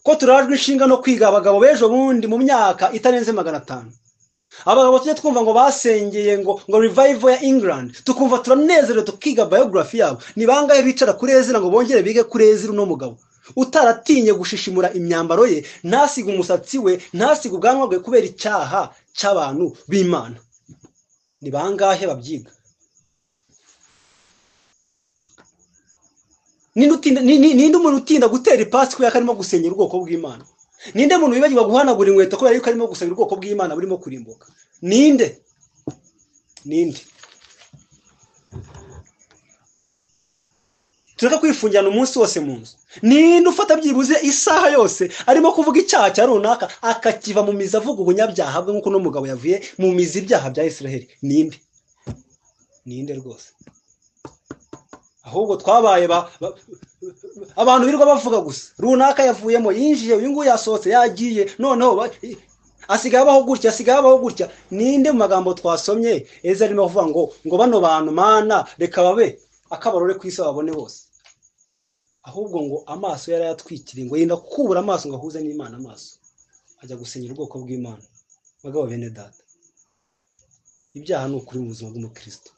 ko turajwe inshinga no kwiga abagabo b'ejo bundi mu myaka itarenze magana atanu abagabo tujya twumva ngo basengeye ngo ngo rivayivo ya england tukumva turanezerewe tukiga bayogarafi yabo ni bangahe bicara kuri ezira ngo bongere bige kuri ezira uno mugabo utaratinye gushishimura imyambaro ye ntasiga umusatsi we ntasiga ubwanwa bwe kubera icyaha cy'abantu b'imana ni bangahe babyiga ninde umuntu utinda gutera ipasi kubera ko arimo gusenyera ubwoko bw'imana ninde muntu wibagirwa guhanagura inkweto kubera yuko arimo gusenyera ubwoko bw'imana burimo kurimbuka ninde ninde tureka kwifungirana umunsi wose mu nzu ninde ufata byibuze isaha yose arimo kuvuga icyaha cya runaka akakiva mu mizi avuga ubunyabyaha bwe nk'uko uno mugabo yavuye mu mizi ibyaha bya israel ninde ninde rwose ahubwo twabaye abantu birirwa bavuga gusa runaka yavuyemo yinjiye uyu nguyu yasohotse yagiye noneho asigaye abaho gutya asigaye abaho gutya ninde mu magambo twasomye eza arimo avuga ngo ngo bano bantu mana reka babe akabarore ku isi babone bose ahubwo ngo amaso yari yatwikiriye ngo yenda kubura amaso ngo ahuze n'imana amaso ajya gusenyera ubwoko bw'imana bagabo bene data ibyaha ni ukuri mu buzima bw'umukristo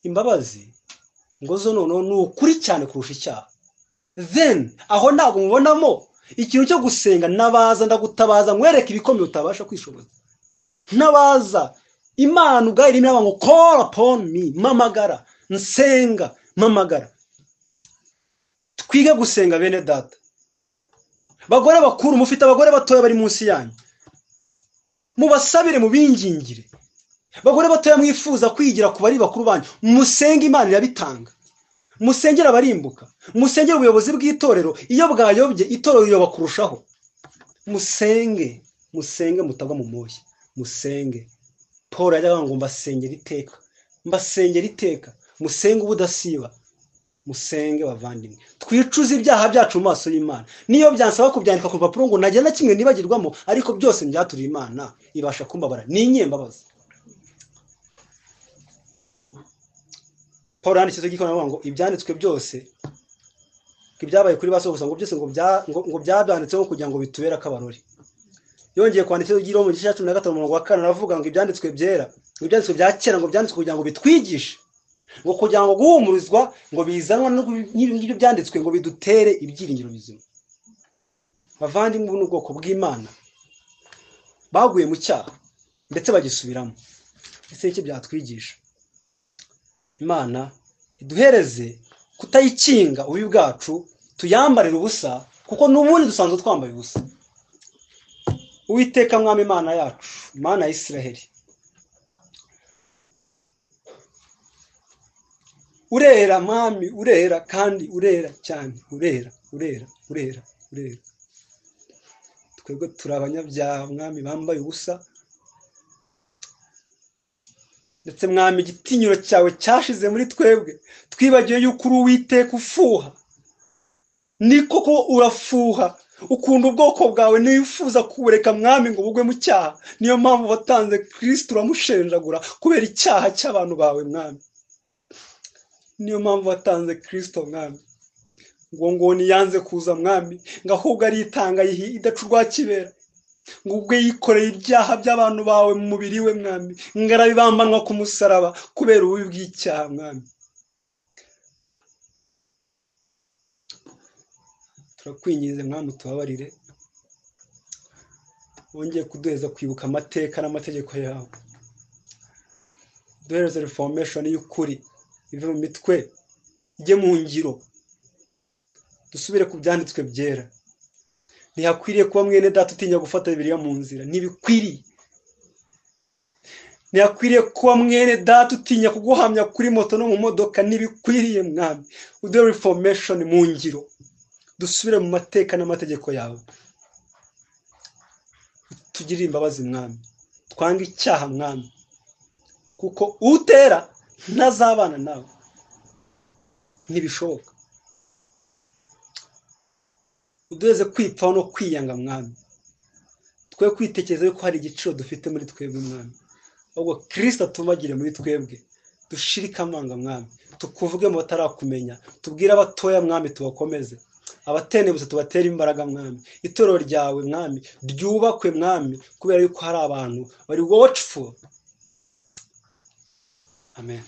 imbabazi ngo zo noneho ni ukuri cyane kurusha icyaha then aho ntabwo mubonamo ikintu cyo gusenga nabaza ndagutabaza nkwereke ibikomeye utabasha kwishoboza ntabaza imana ubwayo irimo iraba ngo call upon me mamagara nsenga mamagara twige gusenga bene data bagore bakuru mufite abagore batoya bari munsi yanyu mubasabire mubingingire bagore batoya mwifuza kwigira ku bari bakuru banyu musenge imana irabitanga musengere abarimbuka musengere ubuyobozi bw'itorero iyo bwayobye itorero riyoba kurushaho musenge musenge mutagwa mu moshya musenge paul yajyaga ngo mbasengere iteka mbasengere iteka musenge ubudasiba musenge bavandimwe twicuze ibyaha byacu mu maso y'imana niyo byansaba kubyandika ku rupapuro ngo najya na kimwe nibagirwamo ariko byose byaturiye imana ibasha kumbabara n'inyembabazi paul yanditseho igikoranabuhanga ngo ibyanditswe byose ibyabaye kuri ba gusa ngo byose ngo byanditseho kugira ngo bitubere akabarore yongeye kwandika ibyo mu gice cya cumi na gatanu umurongo wa kane aravuga ngo ibyanditswe byera ibyanditswe bya kera ngo byanditswe kugira ngo bitwigishe ngo kugira ngo guhumurizwa ngo bizanwe n'ibingibi byanditswe ngo bidutere ibyiringiro bizima bavandimwe n'ubwoko bw'imana baguye mu cyaha ndetse bagisubiramo ese icyo byatwigisha imana iduhereze kutayikinga ububi bwacu tuyambarire ubusa kuko n'ubundi dusanzwe twambaye ubusa uwiteka mwami imana yacu imana ya Isiraheli urera mwami urera kandi urera cyane urera urera urera urera twebwe turi abanyabyaha mwami bambaye ubusa ndetse mwami igitinyiro cyawe cyashize muri twebwe twibagiwe yuko uri uwiteka ufuha ni koko urafuha ukunda ubwoko bwawe niyo wifuza kubureka mwami ngo bugwe mu cyaha niyo mpamvu watanze kirisiti uramushenjagura kubera icyaha cy'abantu bawe mwami niyo mpamvu watanze kirisito mwami ngo ngo niyanze kuza mwami ngo ahubwo aritanga idaca urwakibera ngo ubwo yikoreye ibyaha by'abantu bawe mu mubiri we mwami ngo arabibambanwa ku musaraba kubera ububi bw'icyaha mwami turakwinginze mwami tubabarire wongeye kuduheza kwibuka amateka n'amategeko yawe duhereze reforomeshoni y'ukuri ive mu mitwe ijye mu ngiro dusubire ku byanditswe byera ntihakwiriye kuba mwene data utinya gufata bibiriya mu nzira ntibikwiriye ntihakwiriye kuba mwene data utinya kuguhamya kuri moto no mu modoka ntibikwiriye mwami uduhe reforomeshoni mu ngiro dusubire mu mateka n'amategeko yawe tugirire imbabazi mwami twange icyaha mwami kuko utera ntazabana nawe ntibishoboka uduheze kwipfaho no kwiyanga mwami twe kwitekereza yuko hari igiciro dufite muri twebwe mwami ahubwo kirisita atumagire muri twebwe dushirike amanga mwami tukuvuge mu batarakumenya tubwire abatoya mwami tubakomeze abatenebutse tubatera imbaraga mwami itorero ryawe mwami ryubakwe mwami kubera yuko hari abantu bari wacifu amen